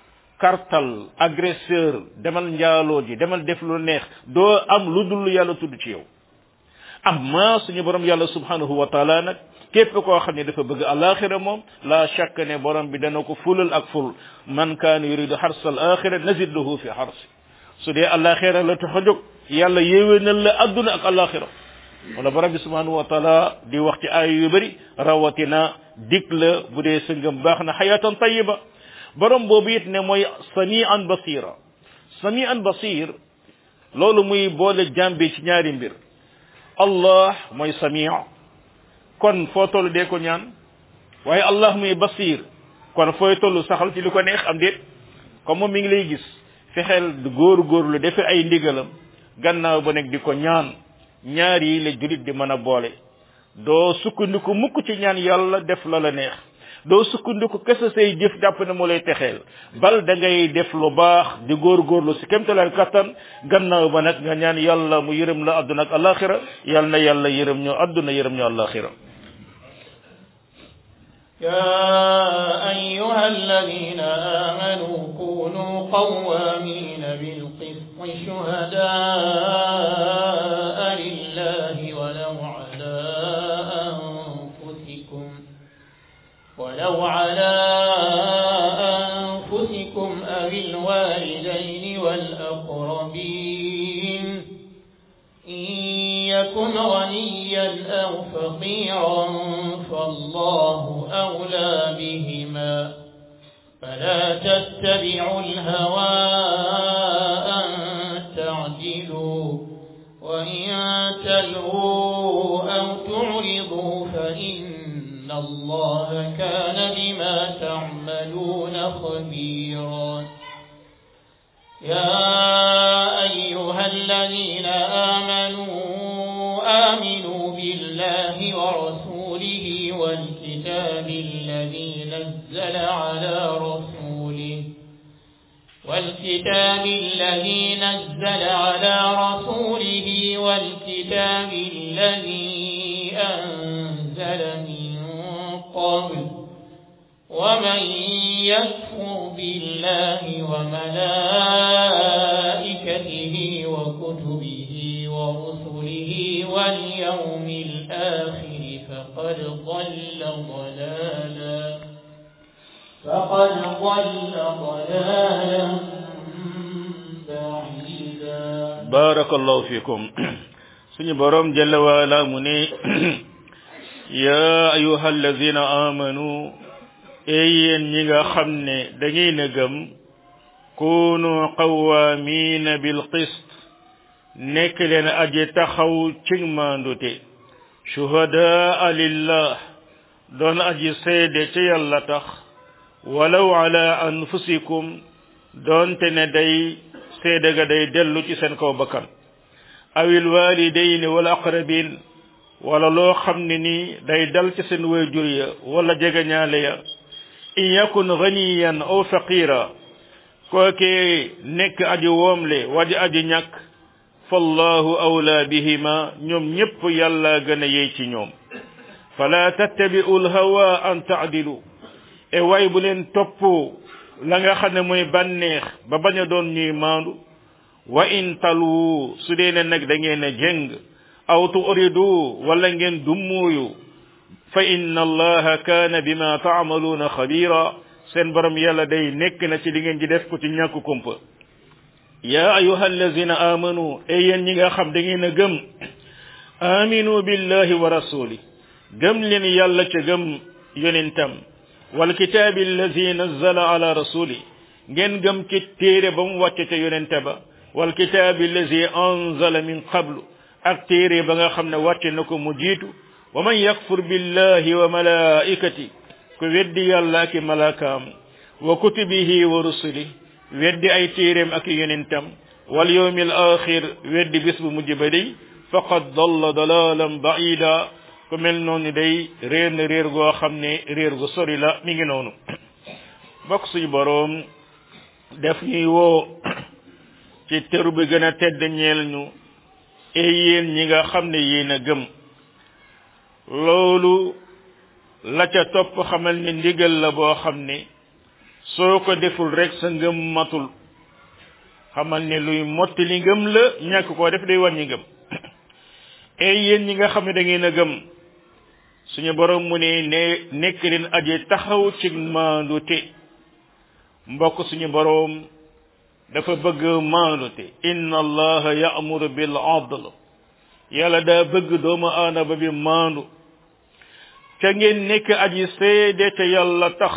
A: kartal agresseur demal njaaloo ji demal def lu neex doo am lu dul yàlla tudd ci yow amma suñu borom yàlla subhanahu wa taala nag képp koo xam ne dafa bëgg alaxira moom la shakk ne borom bi dana ko fulal ak ful man kaana yuridu xarsa al axira nazid lahu fi xarsi su dee alaxira la tax a jóg yàlla yéwénal la adduna ak alaxira wala borom bi subhanahu wa taala di wax ci ay yu bëri rawatina dig la bu dee sëngam baax na xayatan tayiba borom boobu it ne mooy samian basira samian basir loolu muy boole jàmbi ci ñaari mbir allah mooy sami kon foo toll dee ko ñaan waaye allah muy basir kon fooy toll saxal ci li ko neex am déet comme moom mi ngi lay gis fexeel góor góorlu defe ay ndigalam gannaaw ba nekk di ko ñaan ñaar yi la julit di mën a boole doo sukkandiku mukk ci ñaan yàlla def la la neex doo sukkandiku kese say jëf jàpp ne moo lay texeel bal da ngay def lu baax di góorgóorlu si kémtalal kattan gannaaw ba nag nga ñaan yàlla mu yërëm la àdduna ak alaxira yàlla na yàlla yërëm ñoo àdduna yërëm ñoo alaxira
B: يا أيها الذين آمنوا كونوا قوامين بالقسط شهداء لله ولو على أنفسكم ولو على أنفسكم أو الوالدين والأقربين إن يكن غنيا أو فقيرا فالله أولى بهما فلا تتبعوا الهوى أن تعدلوا وإن تلووا أو تعرضوا فإن الله كان بما تعملون خبيرا يا أيها الذين آمنوا آمنوا بالله ورسوله والكتاب الذي نزل على رسوله والكتاب الذي نزل على رسوله والكتاب الذي أنزل من قبل ومن يكفر بالله وملائكته وكتبه ورسله واليوم الآخر فقد ضل ضلالا فقد ضل ضلالا بعيدا
A: barakallahu fikum suñu borom jalla waala mu ne ya ayuha alladina amanu ee yéen ñi nga xam ne da ngeen a gëm kunu qawaamiina bil qist nekk leen aji taxaw ci maandute shuhadaa lillah doon aji seede ci yàlla tax walaw ala anfusikum doonte ne day seede ga day dellu ci seen kaw bakkan awil walidayni wal aqrabin wala loo xam ne ni day dal ci seen waajur ya wala jegeñaale ya in yakun ganiyan aw faqira kookee nekk aji woomle waji aji ñàkk fallahu awla bihima ñoom ñépp yàlla gën a yey ci ñoom fala tattabi'u lhawa an taadilu e way bu leen topp la nga xam ne mooy bànneex ba bañ a doon ñuy maandu wa in talu su dee ne nag da ngeen a jëng aw tuuridu wala ngeen dummuuyu fa inna allaha kaana bima taamaluuna xabira seen borom yàlla day nekk na ci li ngeen ji def ko ci ñàkk kumpa ya ayuha allazina amanu e yéen ñi nga xam da ngeen a gëm aminu billahi wa rasuli gëm leen yàlla ca gëm yonentam wal kitaabi allazi nazzala ala rasuli ngeen gëm ci téere ba mu wàcce ca yonente ba wal kitaabi allazi anzala min qablu ak téere ba nga xam ne wàcce na ko mu jiitu wa man yakfur billahi wa malaikati ku weddi yàlla ak malaakaam wa kutubihi wa rusuli weddi ay téeréem ak yonentam wal yawmil axir weddi bis bu mujj ba day faqad dalla dalalan baida ku mel noonu day réer na réer goo xam ne réer gu sori la mi ngi noonu bokk suñu boroom def ñuy woo ci teru bi gën a tedd ñeel ñu e yéen ñi nga xam ne yéen a gëm loolu la ca topp xamal ni ndigal la boo xam ne soo ko deful rek sa ngëm matul xamal ne luy motti li ngëm la ñàkk koo def day wàññi ngëm e yéen ñi nga xam ne da ngeen a gëm suñu borom mu ne ne nekk leen aje taxaw ci maandute mbokk suñu borom dafa bëgg maandute inna allaha ya'muru bil adl yàlla daa bëgg doomu aadama bi maandu ca ngeen nekk aji seede te yàlla tax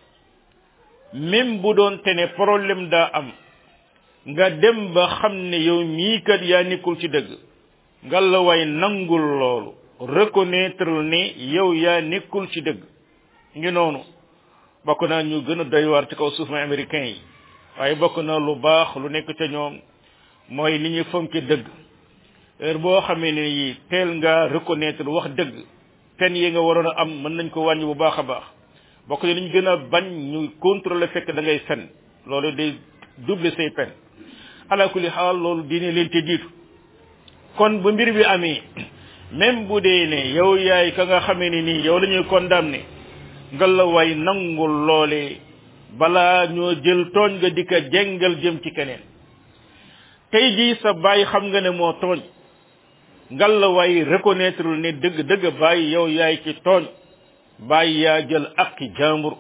A: même bu doon te ne problème daa am nga dem ba xam ne yow mii kat yaa nekkul ci dëgg ngalla waay nangul loolu reconnaître ne yow yaa nekkul ci dëgg ngi noonu bokk naa ñu gën a doy waar ci kaw suuf ma américain yi waaye bokk na lu baax lu nekk ca ñoom mooy li ñuy fonki dëgg heure boo xamee ne yi teel nga reconnaître wax dëgg pen yi nga waroon a am mën nañ ko wàññi bu baax a baax bokk na li ñu gën a bañ ñu contrôler fekk da ngay fen loolu day doubler say pen ala kulli xaal loolu diine leen te diitu kon bu mbir bi amee même bu dee ne yow yaay ka nga xamee ne nii yow la ñuy condamné nga la way nangul loolee balaa ñoo jël tooñ nga di ko jengal jëm ci keneen tey jii sa baay xam nga ne moo tooñ ngal la way reconnaître ne dëgg dëgg bàyyi yow yaay ci tooñ bàyyi yaa jël akki jàmbur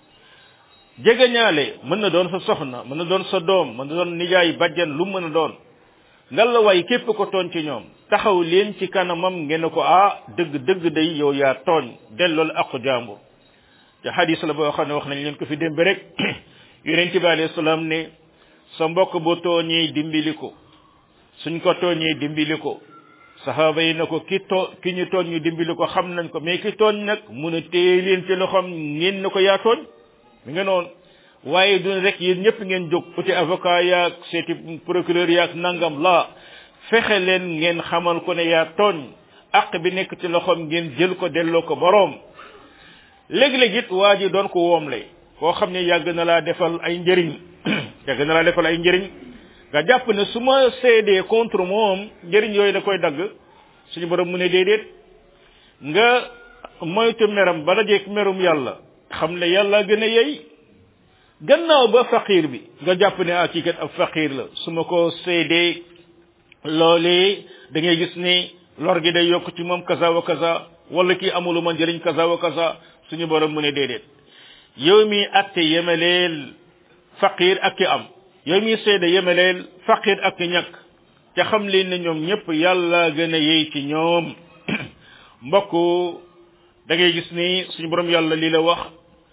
A: jegeñaale mën na doon sa soxna mën na doon sa doom mën na doon nijaay bajjan lu mën a doon ngal la way képp ko tooñ ci ñoom taxaw leen ci kanamam ngeen ne ko ah dëgg dëgg day yow yaa tooñ dellool akku jàmbur te hadis la boo xam ne wax nañ leen ko fi démb rek yonent bi alayhi salaam ne sa mbokk bu tooñee dimbali ko suñ ko tooñee dimbali ko saxaaba yi na ko ki too ki ñu tooñ ñu dimbali ko xam nañ ko mais ki tooñ nag mun a téye leen ci loxoom ngeen na ko yaa tooñ mi nga noonu waaye du rek yéen ñëpp ngeen jóg uti avocat yaag seeti procureur yaag nangam la fexe leen ngeen xamal ko ne yaa tooñ àq bi nekk ci loxoom ngeen jël ko delloo ko boroom léeg-léeg it waa ji doon ko woomle koo xam ne yàgg na laa defal ay njëriñ yàgg na laa defal ay njëriñ nga jàpp ne su ma seedee contre moom njëriñ yooyu da koy dagg suñu borom mu ne déedéet nga moytu meram ba dajeeg merum yàlla xam ne yàlla gën a yey gannaaw ba faqir bi nga jàpp ne ah kii kat ab faqir la su ma ko seedee loolee da ngay gis ne lor gi day yokk ci moom kaza wa kaza wala kii amulu ma njëriñ kaza wa kaza suñu borom mu ne déedéet yow mi atte yemeleel faqir ak ki am yow mi seede yemeleel faqir ak ki ñàkk ca xam leen ne ñoom ñëpp yàlla gën a yey ci ñoom mbokk da ngay gis ni suñu borom yàlla lii la wax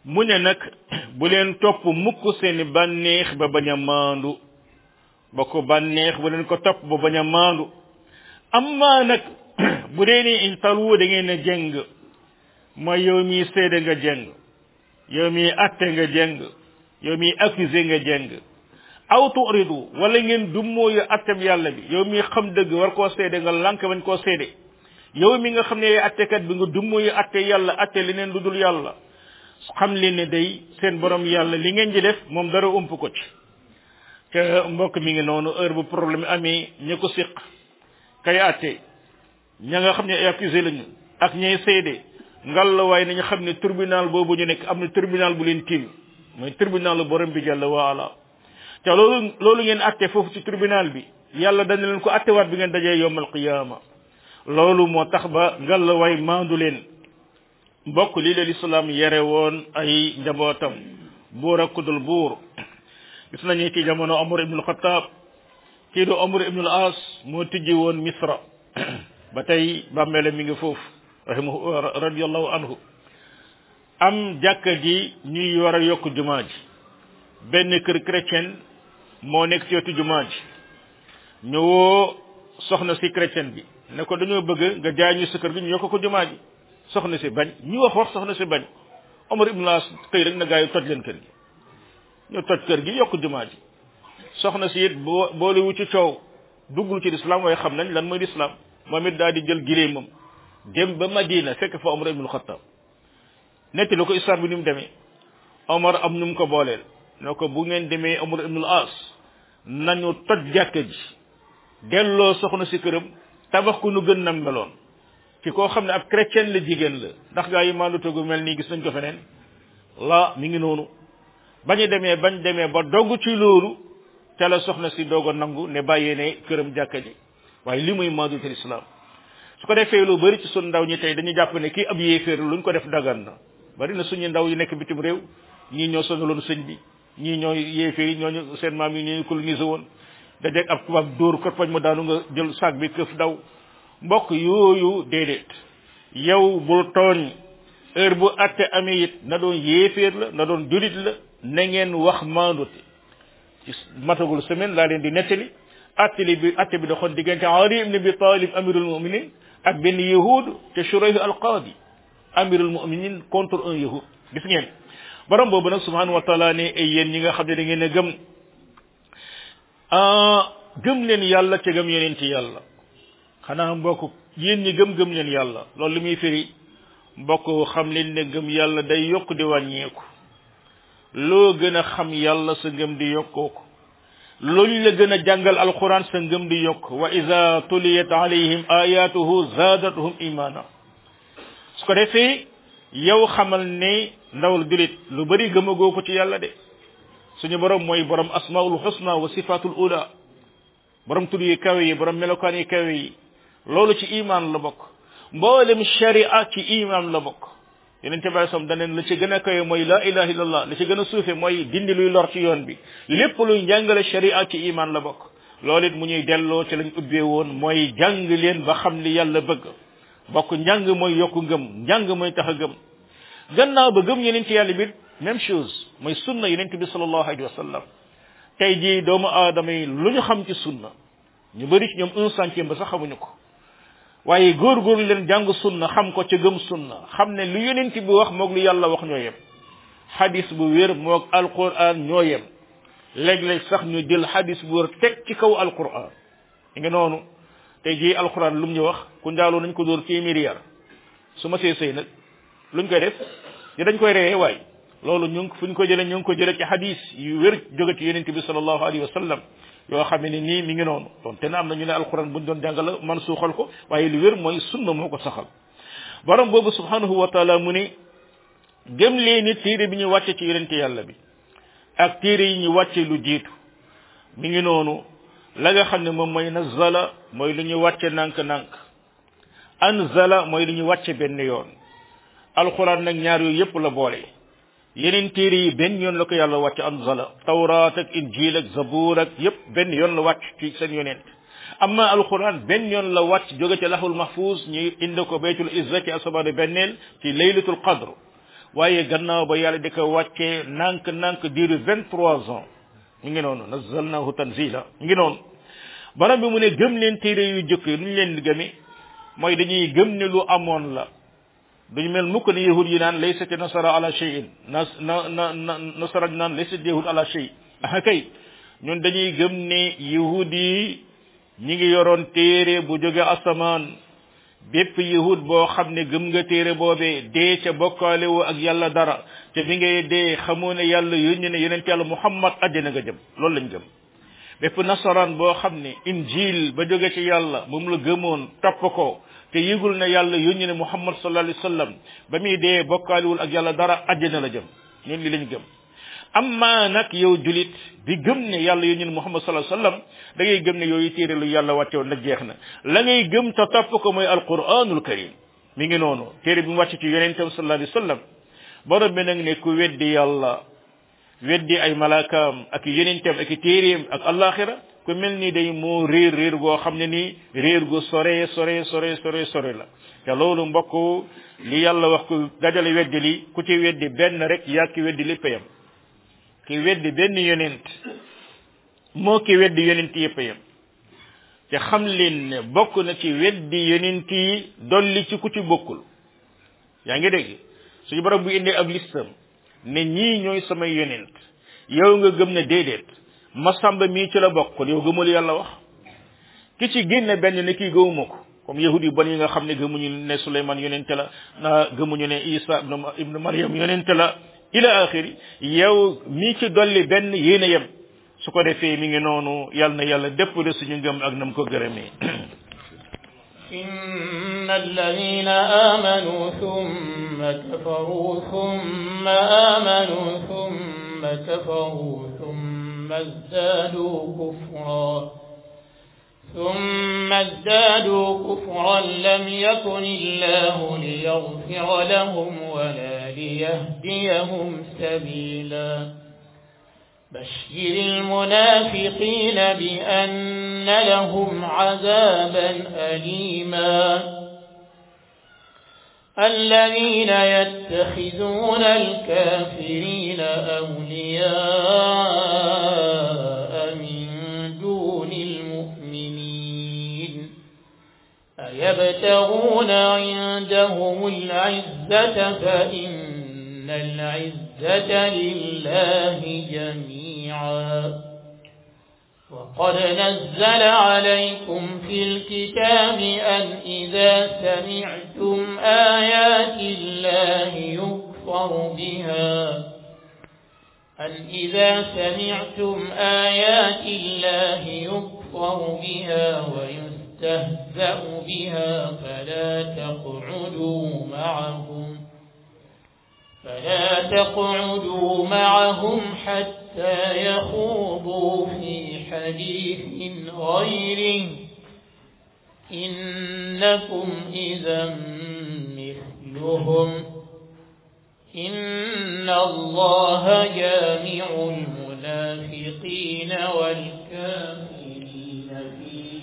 A: mu ne nag bu leen topp mukk seeni bànneex ba bañ a maandu ba ko bànneex bu leen ko topp ba bañ a maandu amma nag bu dee ni in talu da ngeen a jeng mooy yow mii seede nga jeng yow mii atte nga jeng yow mii accusé nga jeng aw turidu wala ngeen dummooyu attem yàlla bi yow mii xam dëgg war koo seede nga lànk bañ koo seede yow mi nga xam ne attekat bi nga dummooyu atte yàlla atte leneen lu dul yàlla xam leen ne day seen borom yàlla li ngeen di def moom dara ump ko ci te mbokk mi ngi noonu heure bu problème amee ña ko siq kay atte ña nga xam ne ay accusé lañu ak ñay seede ngal la waaye nañu xam ne tribunal boobu ñu nekk am na tribunal bu leen tiim mooy tribunal borom bi jàll waala te loolu loolu ngeen atte foofu ci tribunal bi yàlla dana leen ko attewaat bi ngeen dajee yowmal qiyaama loolu moo tax ba ngal la waay maandu leen mbokk lii la lislaam yare woon ay njabootam buur ak kudul buur gis nañu ci jamono Omar ibnul Xataab kii du Omar ibnul As moo tijji woon Misra ba tey bàmmeele mi ngi foofu rahimahu radiallahu anhu am jàkka ji ñuy war a yokk jumaa ji benn kër chrétien moo nekk ci wetu jumaa ji ñu woo soxna si chrétien bi ne ko dañoo bëgg nga jaay ñu sa kër gi ñu yokk ko jumaa ji soxna si bañ ñu wax wax soxna si bañ Omar ibn As xëy rek na gaa yi toj leen kër gi ñu toj kër gi yokk jumaa ji soxna si it boo boolewu ci coow duggul ci lislaam waaye xam nañ lan mooy lislaam moom it daal di jël gileemam dem ba Madina fekk fa Omar ibn Khattab netti la ko histoire bi ni mu demee Omar am nu mu ko booleel ne ko bu ngeen demee Omar ibn As nañu toj jàkka ji delloo soxna si këram tabax ku nu gën nam meloon ci koo xam ne ab chrétien la jigéen la ndax gaa yi maandu tegu mel nii gis nañ ko feneen la mi ngi noonu bañu demee bañ demee ba dogg ci loolu te la soxna si doog a nangu ne bàyyee ne këram jàkka ji waaye li muy maandu te lislaam su ko defee lu bari ci sun ndaw ñi tey dañuy jàpp ne kii ab yéeféer luñ ko def dagan na bari na suñu ndaw yu nekk bitim réew ñii ñoo sonaloon sëñ bi ñii ñoo yéeféer yi ñooñu seen maam yi ñooñu colonisé woon dajeeg ab tubaab dóor ko fañ mu daanu nga jël sac bi këf daw mbokk yooyu déedéet yow bul tooñ heure bu atte amee it na doon yéeféer la na doon julit la na ngeen wax maandute ci matagul semaine laa leen di nettali attali bi atte bi doxoon diggante Ali ibn Abi Talib amirul muminin ak benn yahud te Shurayh al qadi amirul muminin contre un yahud gis ngeen borom boobu nag subhanahu wa taala ne ay yéen ñi nga xam ne da ngeen a gëm gëm leen yàlla te gëm yeneen ci yàlla xanaa mbokk yéen ñi gëm gëm leen yàlla loolu li muy firi mbokk xam leen ne gëm yàlla day yokk di wàññeeku loo gën a xam yàlla sa ngëm di yokkoo ko loolu la gën a jàngal alquran sa ngëm di yokk wa ida tuliyat alayhim ayatuhu zaadathum imana su ko defee yow xamal ne ndawal julit lu bari gëmagoo ko ci yàlla de suñu borom mooy borom asmaul husna wa sifatul ula borom tur yi kawe yi borom melokaan yi kawe yi loolu ci iman la bokk mboolem sharia ci iman la bokk yeneen bi sam daneen la ci gën a kawe mooy la ilaha illallah la ci gën a suufe mooy dindi luy lor ci yoon bi lépp luy njàngale sharia ci iman la bokk loolu it mu ñuy delloo ci lañ ubbee woon mooy jàng leen ba xam li yàlla bëgg bokk njàng mooy yokku ngëm njàng mooy tax a gëm gannaaw ba gëm yeneen ci yàlla bi même chose mooy sunna yeneen bi sallallahu alayhi wa sallam tey jii doomu aadama yi lu ñu xam ci sunna ñu bëri ci ñoom un centième ba sax xamuñu ko waaye góorgóorlu leen jàng sunna xam ko ca gëm sunna xam ne lu yonent bi wax moog lu yàlla wax ñoo yem xadis bu wér moog alquran ñoo yem léeg-léeg sax ñu jël xadis bu wér teg ci kaw alquran nga noonu tey jii alquran lu mu ñu wax ku njaaloo nañ ko dóor téeméeri yar su ma see sëy nag luñ koy def di dañ koy reyee waay loolu ñu ngi fu ñu ko jëlee ñu ngi ko jëlee ci xadis yu wér jóge ci yonent bi sallallahu alayhi wa sallam yoo xam ne nii mi ngi noonu donc te na am na ñu ne alquran buñ doon jàngal man suuxal ko waaye li wér mooy sunna moo ko saxal borom boobu subhanahu wa taala mu ne gëm leen ni téere bi ñu wàcce ci yonente yàlla bi ak téere yi ñu wàcce lu jiitu mi ngi noonu la nga xam ne moom mooy nazala mooy lu ñu wàcce nànk-nànk anzala mooy lu ñu wàcce benn yoon alquran nag ñaar yooyu yépp la boole yeneen téere yi benn yoon la ko yàlla wàcc anzala tawraat ak injil ak zabuur ak yépp benn yoon la wàcc ci seen yonent amma alquran benn yoon la wàcc jóge ci lahul mahfuz ñu indi ko baytul izza ci asamaanu benneel ci laylatul qadr waaye gannaaw ba yàlla di ko wàccee nànk nànk diiru vingt trois ans mi ngi noonu nazzalnahu tanzila mi ngi noonu borom bi mu ne gëm leen téere yu jëkk yi nu ñu leen di gëme mooy dañuy gëm ne lu amoon la duñu mel mukk ne yahud yi naan laysat nasara ala shay'in na na na na nasara naan laysat yahud ala shay ah kay ñun dañuy gëm ne yahud yi ñi ngi yoroon téere bu jóge asamaan bépp yahud boo xam ne gëm nga téere boobee dee ca bokkaale woo ak yàlla dara te bi ngay dee xamoo ne yàlla yónni ne yonent yàlla muhammad àddina nga jëm loolu lañ gëm bépp nasaraan boo xam ne injil ba jóge ci yàlla moom la gëmoon topp ko te yëgul ne yàlla yónni ne muhammad sallallahu alayhi wasallam ba muy dee bokkaalewul ak yàlla dara àddina la jëm ñun li lañ gëm amma nag yow julit bi gëm ne yàlla yónni ne muhammad sallallahu alayhi wasallam da ngay gëm ne yooyu téere lu yàlla wàcce woon nag jeex na la ngay gëm te topp ko mooy alquranul karim mi ngi noonu téere bi mu wàcc ci yonentam sallallahu alayhi wasallam borom bi nag ne ku weddi yàlla weddi ay malaakaam ak yonentam ak téeréem ak alaxira ku mel ni day moo réer réer goo xam ne nii réer gu sore sore sore sore sore la te loolu mbokk li yàlla wax ku dajale weddi li ku ci weddi benn rek yaa ki weddi lépp yam ki weddi benn yonent moo ki weddi yonent yépp yam te xam leen ne bokk na ci weddi yonent yi dolli ci ku ci bokkul yaa ngi dégg suñu borom bu indee ab listam ne ñii ñooy samay yonent yow nga gëm ne déedéet masamba mii ci la bokk kon yow gëmul yàlla wax ki ci génne benn ne kii gëmuma ko comme yahudi yu bon yi nga xam ne gëmuñu ne Suleyman yonente la na gëmuñu ne Isa ibnu ibnu Maryam yonente la ila axiri yow mii ci dolli benn yéen a yem su ko defee mi ngi noonu yàlla na yàlla dépp de suñu ngëm ak nam ko gërëmee
B: إن الذين آمنوا ثم كفروا ثم آمنوا ثم كفروا ثم ازدادوا كفرا ثم ازدادوا كفرا لم يكن الله ليغفر لهم ولا ليهديهم سبيلا بشر المنافقين بأن لهم عذابا أليما الذين يتخذون الكافرين أولياء من دون المؤمنين أيبتغون عندهم العزة فإن العزة لله جميعا وقد نزل عليكم في الكتاب أن إذا سمعتم آيات الله يكفر بها أن إذا سمعتم آيات الله يكفر بها ويستهزأ بها فلا تقعدوا معهم فلا تقعدوا معهم حتى يخوضوا في حديث غيره إنكم إذا مثلهم إن الله جامع المنافقين والكافرين في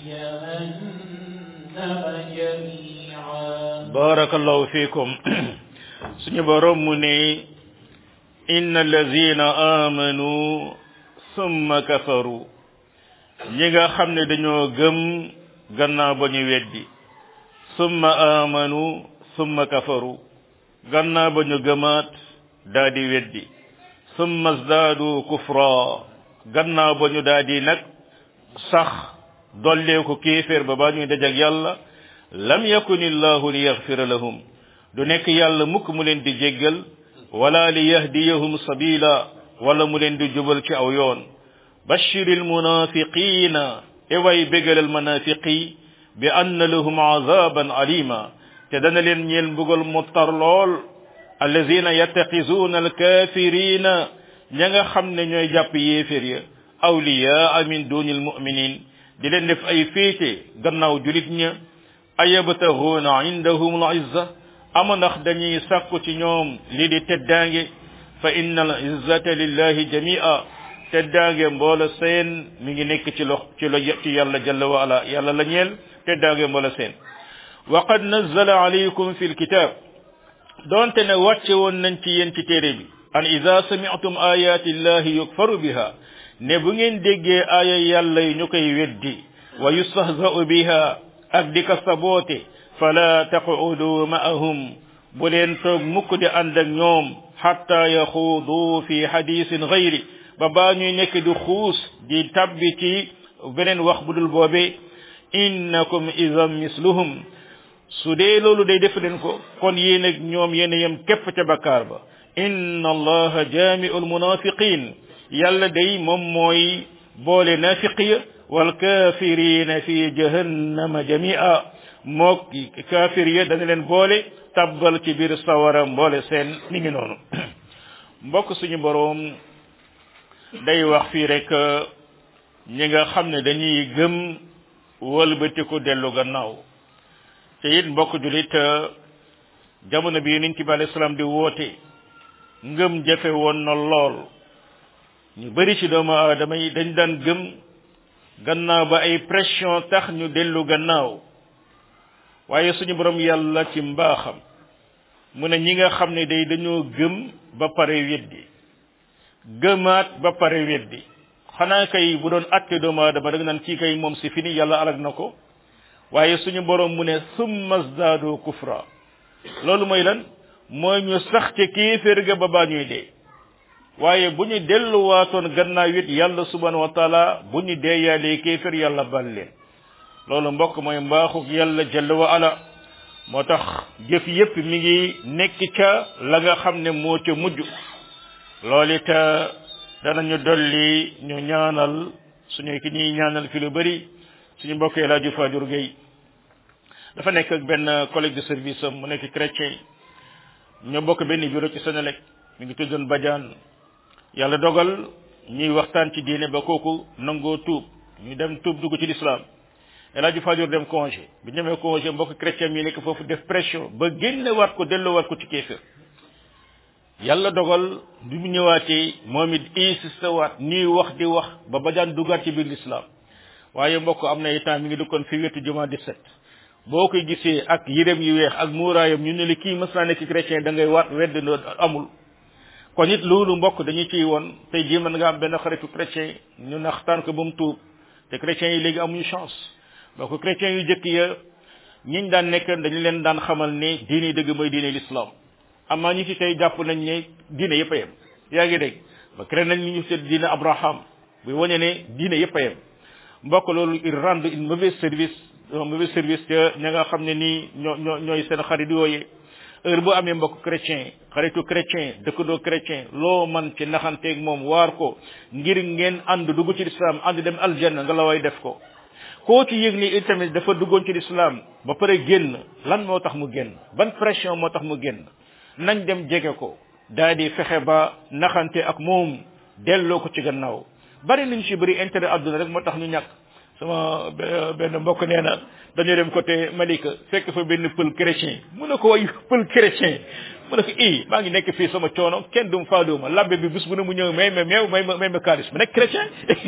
B: جهنم جميعا
A: بارك الله فيكم suñu borom mu ne inna allazina amanu summa kafaru ñi nga xam ne dañoo gëm gannaaw ba ñu weddi summa amanu summa kafaru gannaaw ba ñu gëmaat daa di weddi summa zdaadu kufra gannaaw ba ñu daa di nag sax dollee ko kéeféer ba baa ñuy dajak yàlla lam yakun illahu li yaxfira lahum du nekk yàlla mukk mu leen di jéggal wala li yahdiyahum sabila wala mu leen di jubal ci aw yoon bashiril munafiqina e way bégalal munafiqi bi anna lahum azaban alima te dana leen ñeel mbugal mu tar lool allazina yattaqizuna alkafirina ña nga xam ne ñooy jàpp yéefér ya awliyaa min duni almuminin di leen def ay féete gannaaw julit ña ayabtaghuna indahum alizza ama ndax dañuy sàkku ci ñoom lii di teddaange fa inna al izzata lillahi jamia teddaange mboola seen mi ngi nekk ci lox ci lo ci yàlla jalla wa ala yàlla la ñeel teddaange mboola seen wa qad nazzala alaykum fi lkitab donte ne wàcce woon nañ ci yéen ci téere bi an ida sami'tum ayati llahi yukfaru biha ne bu ngeen déggee aaya yàlla yi ñu koy weddi wa yustahza'u biha ak di ko saboote fala taqudu ma'ahum bu leen toog mukk di ànd ak ñoom xatta yaxuudu fi hadisin gayri ba baa ñuy nekk di xuus di tabbi ci beneen wax bu dul boobe innakum idan misluhum su dee loolu day def leen ko kon yéen ak ñoom yéen a yem képp ca bakkaar ba inna allaha jaami'u almunafiqin yàlla day moom mooy boole nafiqiya wal kafirina fi jahannama jami'a mook kafir ya dana leen boole tabbal ci biir sawara mboole seen mi ngi noonu mbokk suñu boroom day wax fii rek ñi nga xam ne dañuy gëm wëlbatiku dellu gannaaw te it mbokk julit jamono bi yonent bi alayhi salaam di woote ngëm jafe woon na lool ñu bari ci doomu aadama yi dañ daan gëm gannaaw ba ay pression tax ñu dellu gannaaw waaye suñu borom yàlla ci mbaaxam mu ne ñi nga xam ne day dañoo gëm ba pare weddi gëmaat ba pare weddi xanaa kay bu doon atte doomu aadama da nga naan kii kay moom si fini yàlla alag na ko waaye suñu borom mu ne summa zdaadu kufra loolu mooy lan mooy ñu sax ci kéeféer ga ba baa ñuy dee waaye bu ñu delluwaatoon gannaaw it yàlla subhanahu wa taala bu ñu dee yaalee kéeféer yàlla bal leen loolu mbokk mooy mbaaxuk yàlla jalla wa ala moo tax jëf yépp mi ngi nekk ca la nga xam ne moo ca mujj loolu it danañu dolli ñu ñaanal suñu ki ñuy ñaanal fi lu bari suñu mbokk El Hadj Fadiouur Gueye dafa nekk ak benn collègue de service am mu nekk chrétien ñoo bokk benn bureau ci Sénélec mi ngi tuddoon Badiane yàlla dogal ñuy waxtaan ci diine ba kooku nangoo tuub ñu dem tuub dugg ci l'islam El Hadj Fadiouur dem congé bi ñemee congé mbokk chrétien yi nekk foofu def pression ba génnewaat ko delloowaat ko ci kéefër yàlla dogal bi mu ñëwaatee moom it insisté waat ñuy wax di wax ba Badiane duggaat ci biir l'islam waaye mbokk am na itam mi ngi dëkkoon fi wetu juma 17 boo koy gisee ak yërëm yu weex ak muuraayam ñu ne li kii mës naa nekk chrétien da ngay waat wedd no amul kon it loolu mbokk dañu ciy woon tey jii mën nga am benn xaritu chrétien ñu naxtaan ko ba mu tuub te chrétiens yi léegi amuñu chance donc chrétiens yu jëkk ya ñiñ daan nekk dañu leen daan xamal ne diine dëgg mooy diine l'islam amaa ñi ci tey jàpp nañ ne diine yëpp a yem yaa ngi dégg ba créé nañ ñu seet diine Abraham buy wane ne diine yëpp a yem mbokk loolu il rend une mauvaise service un mauvais service te ña nga xam ne nii ñoo ñoo ñooy seen xarit yooyee heure boo amee mbokk chrétien xaritu chrétien dëkkandoo chrétien loo man ci naxanteeg moom waar ko ngir ngeen ànd dugg ci lislaam ànd dem aljanna nga la way def ko koo ci yëg ni itamit dafa duggoon ci lislaam ba pare génn lan moo tax mu génn ban pression moo tax mu génn nañ dem jege ko daal di fexe ba naxante ak moom delloo ko ci gannaaw bari nañ ci bëri intérêt àdduna rek moo tax ñu ñàkk sama benn mbokk nee na dañoo dem côté Malika fekk fa benn pël chrétien mu ne ko way pël chrétien mu ne ko i maa ngi nekk fii sama coono kenn dum faadooma labbe bi bis bu ne mu ñëw may ma meew may ma may ma kaalis mu nekk chrétien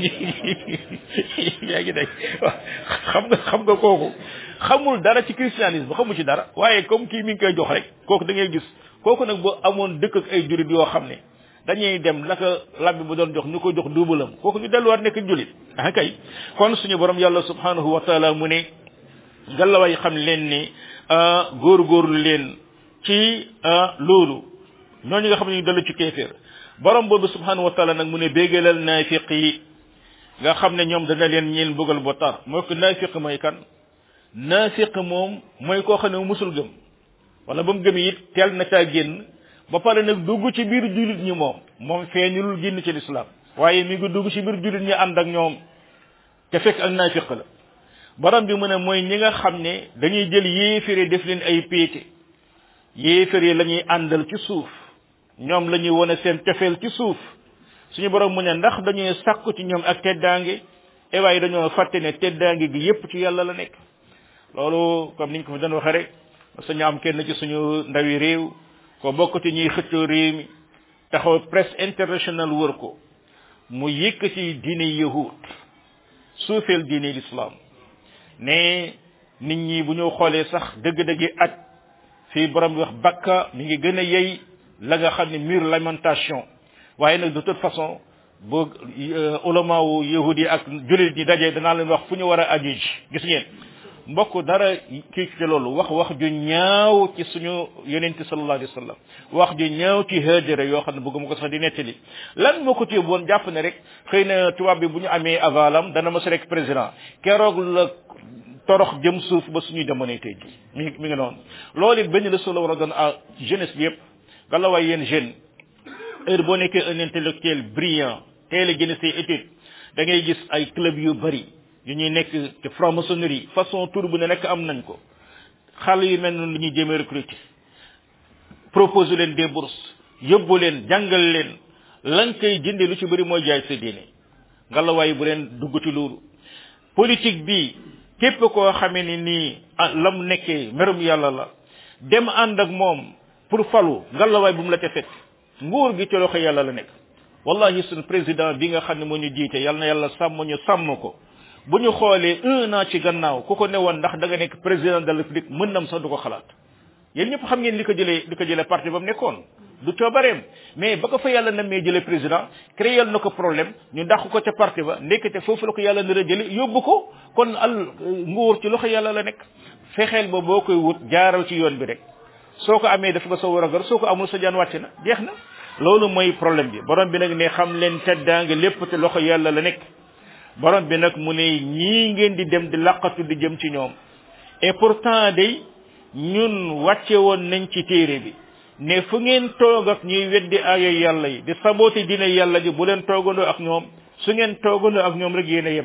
A: yaa ngi dégg xam nga xam nga kooku xamul dara ci christianisme xamu ci dara waaye comme kii mi ngi koy jox rek kooku da ngay gis kooku nag boo amoon dëkk ak ay jurit yoo xam ne dañuy dem naka labbi bu doon jox ñu ko jox duubalam kooku ñu delluwaat nekk julit ah kay kon suñu borom yàlla subhanahu wa taala mu ne gallaway xam leen ni góorgóorlu leen ci loolu ñooñu nga xam ne ñu dellu ci kéeféer borom boobu subhanahu wa taala nag mu ne bégalal naafiq yi nga xam ne ñoom dana leen ñeel mbugal bu tar mooy ko naafiq mooy kan naafiq moom mooy koo xam ne musul gëm wala ba mu gëm it teel na caa génn ba pare nag dugg ci biir jullit ñi moom moom feeñulul génn ci lislaam waaye mi ngi dugg ci biir jullit ñi ànd ak ñoom te fekk ak naafiq la borom bi mu ne mooy ñi nga xam ne dañuy jël yéefére def leen ay péete yéefére la ñuy àndal ci suuf ñoom la ñuy wone seen tefeel ci suuf suñu borom mu ne ndax dañuy sàkku ci ñoom ak teddaange e waaye dañoo fàtte ne teddaange gi yépp ci yàlla la nekk loolu comme niñ ko fi doon waxee rek suñu am kenn ci suñu ndawi réew ko bokk ci ñuy xëccoo réew mi taxaw presse internationale wër ko mu yëkk ci diine yahud suufeel diine l'islam ne nit ñi bu ñu xoolee sax dëgg-dëgg aj fii borom bi wax bakka mi ngi gën a yey la nga xam ne mur lamentation waaye nag de toute façon bu ulama wu yahudi ak julit ñi daje danaa leen wax fu ñu war a aju ji gis ngeen mbokk dara kii ci loolu wax wax ju ñaaw ci suñu yonente sallallahu alayhi wa sallam wax ju ñaaw ci hajara yoo xam ne bëgguma ko sax di nettali lan moo ko téye woon jàpp ne rek xëy na tubaab bi bu ñu amee avalam dana mos rek président keroog la torox jëm suuf ba suñuy jamonoy tey ji mi mi ngi noonu loolu it benn leçon la war a doon à jeunesse bi yëpp galawaay yéen jeune heure boo nekkee un intellectuel brillant teel a génne say études da ngay gis ay club yu bari yu ñuy nekk ci franc-maçonnerie façon tour bu ne nekk am nañ ko xale yu mel noonu la ñuy jéem a recruter proposer leen des bourses yóbbu leen jàngal leen lan koy jënde lu ci bëri mooy jaay sa diine ngalawaay bu leen dugg ci loolu politique bi képp koo xamee ni nii lam nekkee merum yàlla la dem ànd ak moom pour falu ngalawaay bu mu la ca fekk nguur gi ci loxo yàlla la nekk wallahi suñu président bi nga xam ne moo ñu jiite yàlla na yàlla sàmm ñu sàmm ko bu ñu xoolee un an ci gannaaw ku ko ne woon ndax da nga nekk président de la république mën nam sax du ko xalaat yéen ñëpp xam ngeen li ko jëlee li ko jëlee parti ba mu nekkoon du coobareem mais ba ko fa yàlla namee jëlee président créé na ko problème ñu dàq ko ca parti ba ndekete foofu la ko yàlla nar a jële yóbbu ko kon al nguur ci loxo yàlla la nekk fexeel ba boo koy wut jaaral ci yoon bi rek soo ko amee def nga sa war a gar soo ko amul sa jaan wàcc na jeex na loolu mooy problème bi borom bi nag ne xam leen teddaange lépp te loxo yàlla la nekk borom bi nag mu ne ñii ngeen di dem di laqatu di jëm ci ñoom et pourtant day ñun wàcce woon nañ ci téere bi ne fu ngeen toog ak ñuy weddi aaya yàlla yi di sabooti dina yàlla ji bu leen toogandoo ak ñoom su ngeen toogandoo ak ñoom rek yéen a yem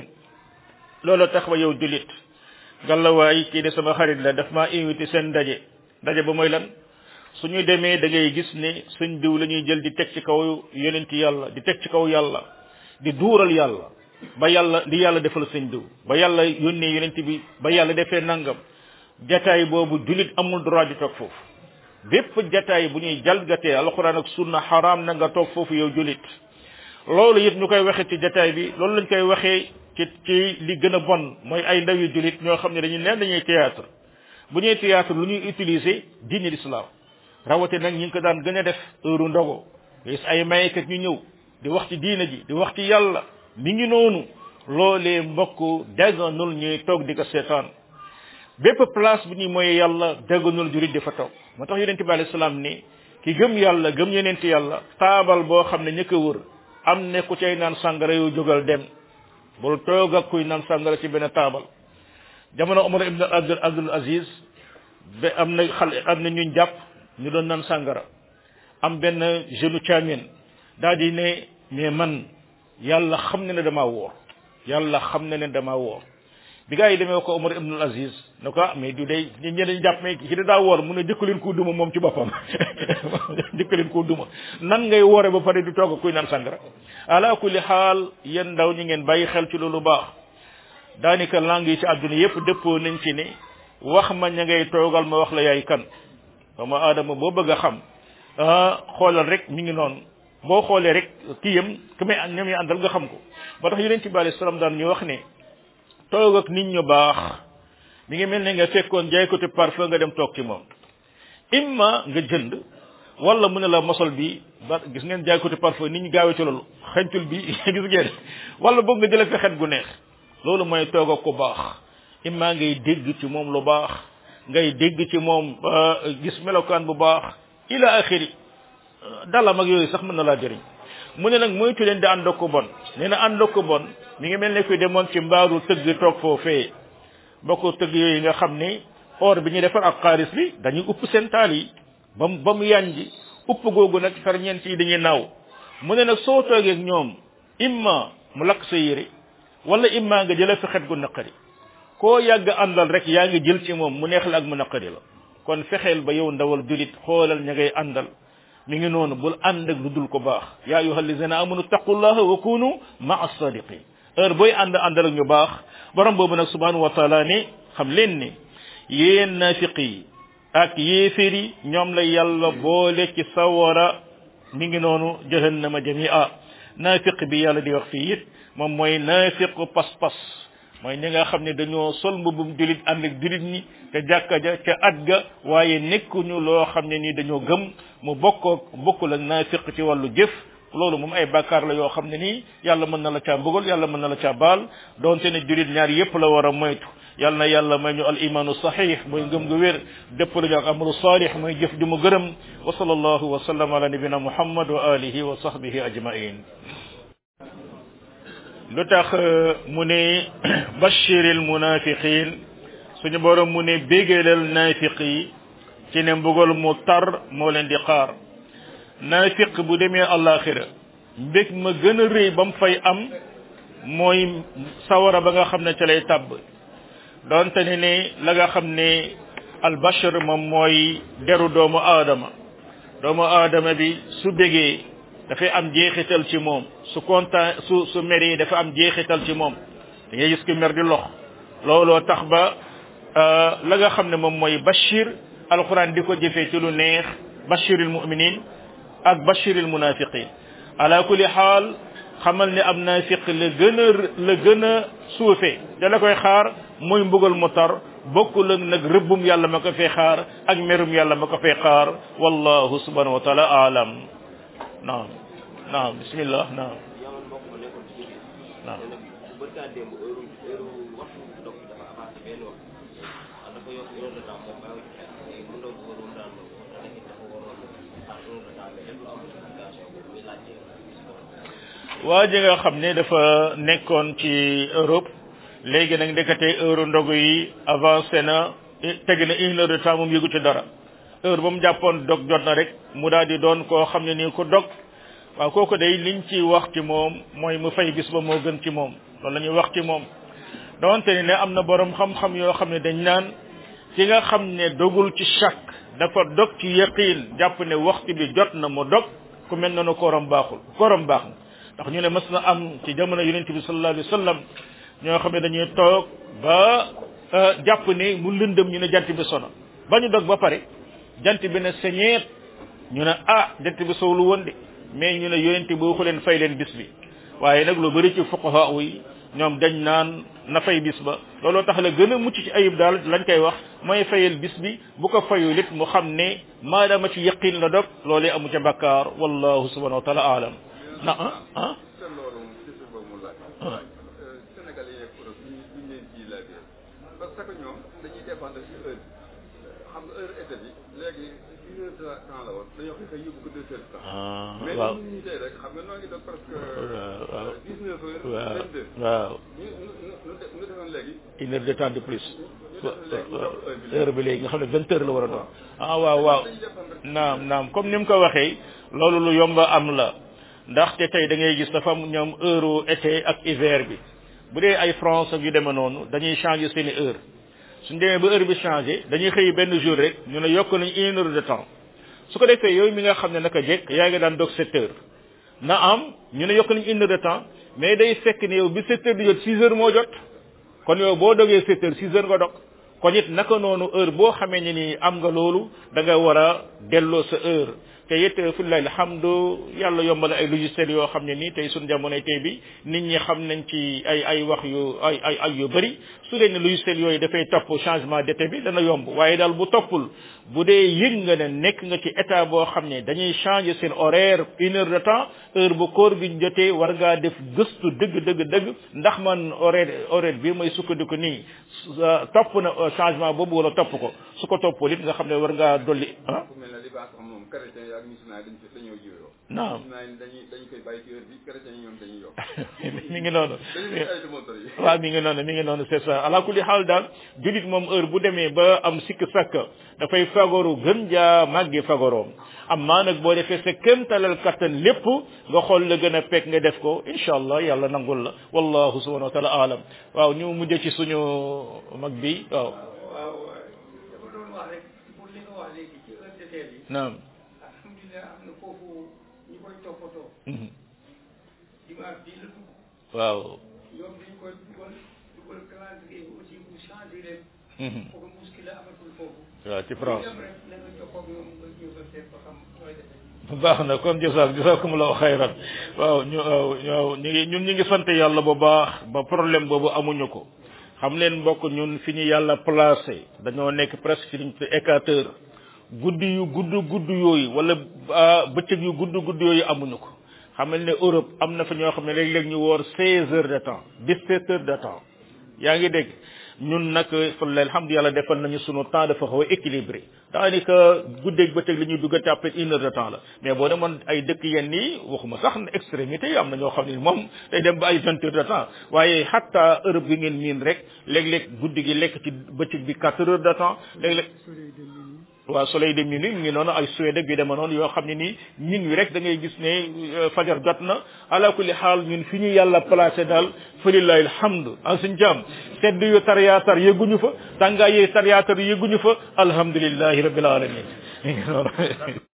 A: loolu tax ba yow julit gàllawaay kii de sama xarit la daf maa invité seen ndaje ndaje ba mooy lan suñu demee da ngay gis ne suñ diw la ñuy jël di teg ci kaw yonent yàlla di teg ci kaw yàlla di duural yàlla ba yàlla di yàlla defal suñ diw ba yàlla yónnee yonent bi ba yàlla defee nangam jataay boobu julit amul droit di toog foofu bépp jataay bu ñuy jalgatee alxuraan ak sunna xaraam na nga toog foofu yow julit loolu it ñu koy waxee ci jataay bi loolu lañ koy waxee ci ci li gën a bon mooy ay ndaw yu julit ñoo xam ne dañuy neen dañuy théâtre bu ñuy théâtre lu ñuy utiliser diine l'islam rawate nag ñi ngi ko daan gën a def heure ndogo gis ay mayekat ñu ñëw di wax ci diine ji di wax ci yàlla mi ngi noonu loolee mbokk daganul ñuy toog di ko seetaan bépp place bu ñuy mooy yàlla daganul jurit di fa toog moo tax yonente bi alayhi salaam ni ki gëm yàlla gëm yonente yàlla taabal boo xam ne ña ko wër am ne ku cay naan sàngara yow jógal dem bul toog ak kuy naan sàngara ci benn taabal jamono Omar ibn Abdul Abdul Aziz ba am na xale am na ñuñ jàpp ñu doon naan sàngara am benn jeune caamin daal di ne mais man yàlla xam ne ne damaa woor yàlla xam ne ne damaa woor bi gaa yi demee ko Omar ibn Aziz ne ko ah mais du day ñu ñeneen jàpp mais ki da daa woor mu ne jëkkaleen koo duma moom ci boppam jëkkaleen koo duma nan ngay woore ba pare di toog ak kuy naan sàngara ala kulli xaal yéen ndaw ñi ngeen bàyyi xel ci loolu baax daanaka langue yi ci àdduna yépp dëppoo nañ ci ne wax ma ña ngay toogal ma wax la yaay kan doomu aadama boo bëgg a xam ah xoolal rek mi ngi noonu boo xoolee rek kii yam ki may ñoom yi àndal nga xam ko ba tax yonent bi alayhi salaam daan ñu wax ne toog ak nit ñu baax mi ngi mel ne nga fekkoon jaay ko te parfum nga dem toog ci moom imma nga jënd wala mu ne la mosol bi ba gis ngeen jaay ko te parfum nit ñi gaawee ci loolu xencul bi gis ngeen wala boog nga jëlee fi xet gu neex loolu mooy toog ak ku baax imma ngay dégg ci moom lu baax ngay dégg ci moom gis melokaan bu baax ila axiri dalam ak yooyu sax mën na laa jëriñ mu ne nag moytu leen di ànd ak ko bon nee na ànd ak ko bon mi ngi mel ne kuy demoon ci mbaaru tëgg toog foofee bokk tëgg yooyu nga xam ni or bi ñuy defar ak xaalis bi dañuy upp seen taal yi ba mu ba mu yànji upp googu nag ferñeent yi dañuy naaw mu ne nag soo toogee ak ñoom imma mu lakk sa yére wala imma nga jëlee fi xet gu naqari koo yàgg àndal rek yaa ngi jël ci moom mu neex la ak mu naqari la kon fexeel ba yow ndawal julit xoolal ña ngay àndal mi ngi noonu bul ànd ak lu dul ko baax yaa ayuha allazina amanu taqullaha wa kunu maa sadiqin heure booy ànd àndal ak ñu baax borom boobu nag subhanahu wa taala ne xam leen ni yéen nafiq yi ak yéeféer yi ñoom la yàlla boole ci sawara mi ngi noonu jahannama jamia nafiq bi yàlla di wax fii it moom mooy nafiqu pas-pas mooy ñi nga xam ne dañoo sol mbubum julit ànd ak julit ñi te jàkka ja ca at ga waaye nekkuñu loo xam ne nii dañoo gëm mu bokkoo bokkul ak naafiq ci wàllu jëf loolu moom ay bàkkaar la yoo xam ne nii yàlla mën na la caa mbugal yàlla mën na la caa baal donte ne julit ñaar yépp la war a moytu yàlla na yàlla may ñu al imaanu sahih mooy ngëm gu wér dëpp la ñu ak amalu salih mooy jëf ju mu gërëm wa sallallahu wa sallam ala nabina muhammad wa alihi wa sahbihi ajmain lu tax mu ne bashiril munafiqin suñu borom mu ne bégalal naafiq yi ci ne mbugal mu tar moo leen di xaar naafiq bu demee àllaaxira mbég ma gën a rëy ba mu fay am mooy sawara ba nga xam ne ca lay tàbb doonte ne ne la nga xam ne albashar moom mooy deru doomu aadama doomu aadama bi su bégee dafay am jeexital ci moom su kontaan su su meree dafa am jeexital ci moom da ngay gis ko mer di lox looloo tax ba la nga xam ne moom mooy bashir alquran di ko jëfee ci lu neex bashiril muminin ak bashiril munafiqin ala kulli xaal xamal ne am naafiq la gën a la gën a suufe da la koy xaar muy mbugal mu tar bokkul ak nag rëbbum yàlla ma ko fay xaar ak merum yàlla ma ko fay xaar wallahu subhanahu wa taala alam naam naam bismillah naam naam waa ji nga xam ne dafa nekkoon ci Europe léegi nag ndekete heure ndogu yi avancé na teg na une heure de temps moom yëgu ci dara heure ba mu jàppoon dog jot na rek mu daal di doon koo xam ne nii ko dog waaw kooku day liñ ci wax ci moom mooy mu fay bis ba moo gën ci moom loolu la ñuy wax ci moom donte ne ne am na borom xam-xam yoo xam ne dañ naan ki nga xam ne dogul ci chak dafa dog ci yaqin jàpp ne waxtu bi jot na mu dog ku mel noonu kooram baaxul kooram baax na ndax ñu ne mas na am ci jamono yonente bi sallallahu alayhi wa sallam ñoo xam ne dañuy toog ba jàpp ne mu lëndëm ñu ne jant bi sono ba ñu dog ba pare jant bi ne señeet ñu ne ah jant bi sowlu woon de mais ñu ne yonente bi waxu leen fay leen bis bi waaye nag lu bëri ci fuqaha yi ñoom dañ naan na fay bis ba looloo tax la gën a mucc ci ayib daal lañ koy wax mooy fayal bis bi bu ko fayul it mu xam ne maadaama ci yaqin la dog loolee amu ca bakkaar wallahu subhanahu wa taala alam na ah ah
C: Sénégal yi nekk Europe ñu ñu leen ciy laajee parce que ñoom dañuy dépendre ci heure xam nga heure été bi léegi une heure de temps la woon dañoo xëy xëy yóbbu ko deux heures de temps mais
A: waaw
C: ñun ñi tey rek xam nga noo ngi doon presque
A: waaw
C: dix neuf heures
A: waaw
C: vingt deux
A: waaw
C: ñu ñu ñu defoon léegi
A: une heure de temps de plus heure bi léegi nga xam ne vingt heures la war a doon ah waaw waaw naam naam comme ni mu ko waxee loolu lu yomba am la ndaxte tey da ngay gis dafa am ñoom heure été ak hiver bi bu dee ay France ak yu demee noonu dañuy changer seeni heure suñ demee ba heure bi changé dañuy xëy benn jour rek ñu ne yokk nañ une heure de temps su ko defee yooyu mi nga xam ne naka jekk yaa ngi daan dog sept heures na am ñu ne yokk nañ une heure de temps mais day fekk ne yow bi sept heures di jot six heures moo jot kon yow boo dogee sept heures six heures nga dog kon it naka noonu heure boo xamee ne ni am nga loolu da nga war a delloo sa heure te it fillahi alhamdu yàlla yombal ay logiciels yoo xam ne nii tey suñ jamonoy tey bi nit ñi xam nañ ci ay ay wax yu ay ay ay yu bëri su dee ne logiciels yooyu dafay topp changement d'été bi dana yomb waaye daal bu toppul bu dee yëg nga ne nekk nga ci état boo xam ne dañuy changer seen horaire une heure de temps heure bu koor bi jotee war ngaa def gëstu dëgg dëgg dëgg ndax man horaire horaire bi may sukkandiku nii topp na changement boobu wala topp ko su ko toppul it nga xam ne war ngaa dolli ah.
C: ku mel ne li baax am moom chrétien yi ak musulman yi dañ ci dañoo jiwee
A: naam
C: musulman yi dañuy dañu koy bàyyi ci heure bi chrétien yi ñoom dañuy yokk
A: mi ngi noonu
C: dañuy ay montre yi
A: waaw mi ngi noonu mi ngi noonu c'est ça ala kulli xaal daal julit moom heure bu demee ba am sikk sakk dafay fagaru gën jaa màggi fagaroom amma nag boo defee sa kéemtalal kattan lépp nga xool la gën a pekk nga def ko incha allah yàlla nangul la wallahu subhanahu wa taala alam waaw ñu mujj ci suñu mag bi waaw
D: waaw dafa doon wax rek pour li nga wax léegi ci heure de teel yi
A: naam
D: alhamdulilah am na foofu ñu koy toppatoo
A: Mhm.
D: dimanche bii la dugg
A: waaw
D: ñoom dañ koy dugal dugal calendrier bi aussi mu changé leen
A: Mhm.
D: foofu muskila amatul foofu
A: waaw ci France
D: dem rek na nga jokkoo ak ñoom nga ñëw ba seet ba xam nooy defee
A: baax na kon jasaak jasakumullahu xayran waaw ñu waaw waaw ñu ngi ñun ñu ngi sant yàlla bu baax ba problème boobu amuñu ko xam leen mbokk ñun fi ñu yàlla placé dañoo nekk presque ci liñ te équateur guddi yu gudd gudd yooyu wala bëccëg yu gudd gudd yooyu amuñu ko xamal ne Europe am na fa ñoo xam ne léeg-léeg ñu woor seize heures de temps dix-sept heures de temps yaa ngi dégg ñun nag falla alhamdulilah defal nañu sunu temps dafa xaw a équilibré daanaka guddeeg bëccëg li ñuy duggante après une heure de temps la mais boo demoon ay dëkk yenn nii waxuma sax extrémité yi am na ñoo xam ne moom day dem ba ay vingt heures de temps waaye hatta Europe gi ngeen miin rek léeg-léeg guddi gi lekk ci bëccëg bi quatre heures de temps léeg-léeg waaw soleil de minuit mu ngi noonu ay Suède ak yu dema noonu yoo xam ne nii ñun wi rek da ngay gis ne fajar jot na ala kulli xaal ñun fi ñu yàlla placé daal falillahi alhamdu en suñ jaam sedd yu tariyaatar yëguñu fa tàngaay yi tariyaatar yëguñu fa alhamdulillahi rabbil alamin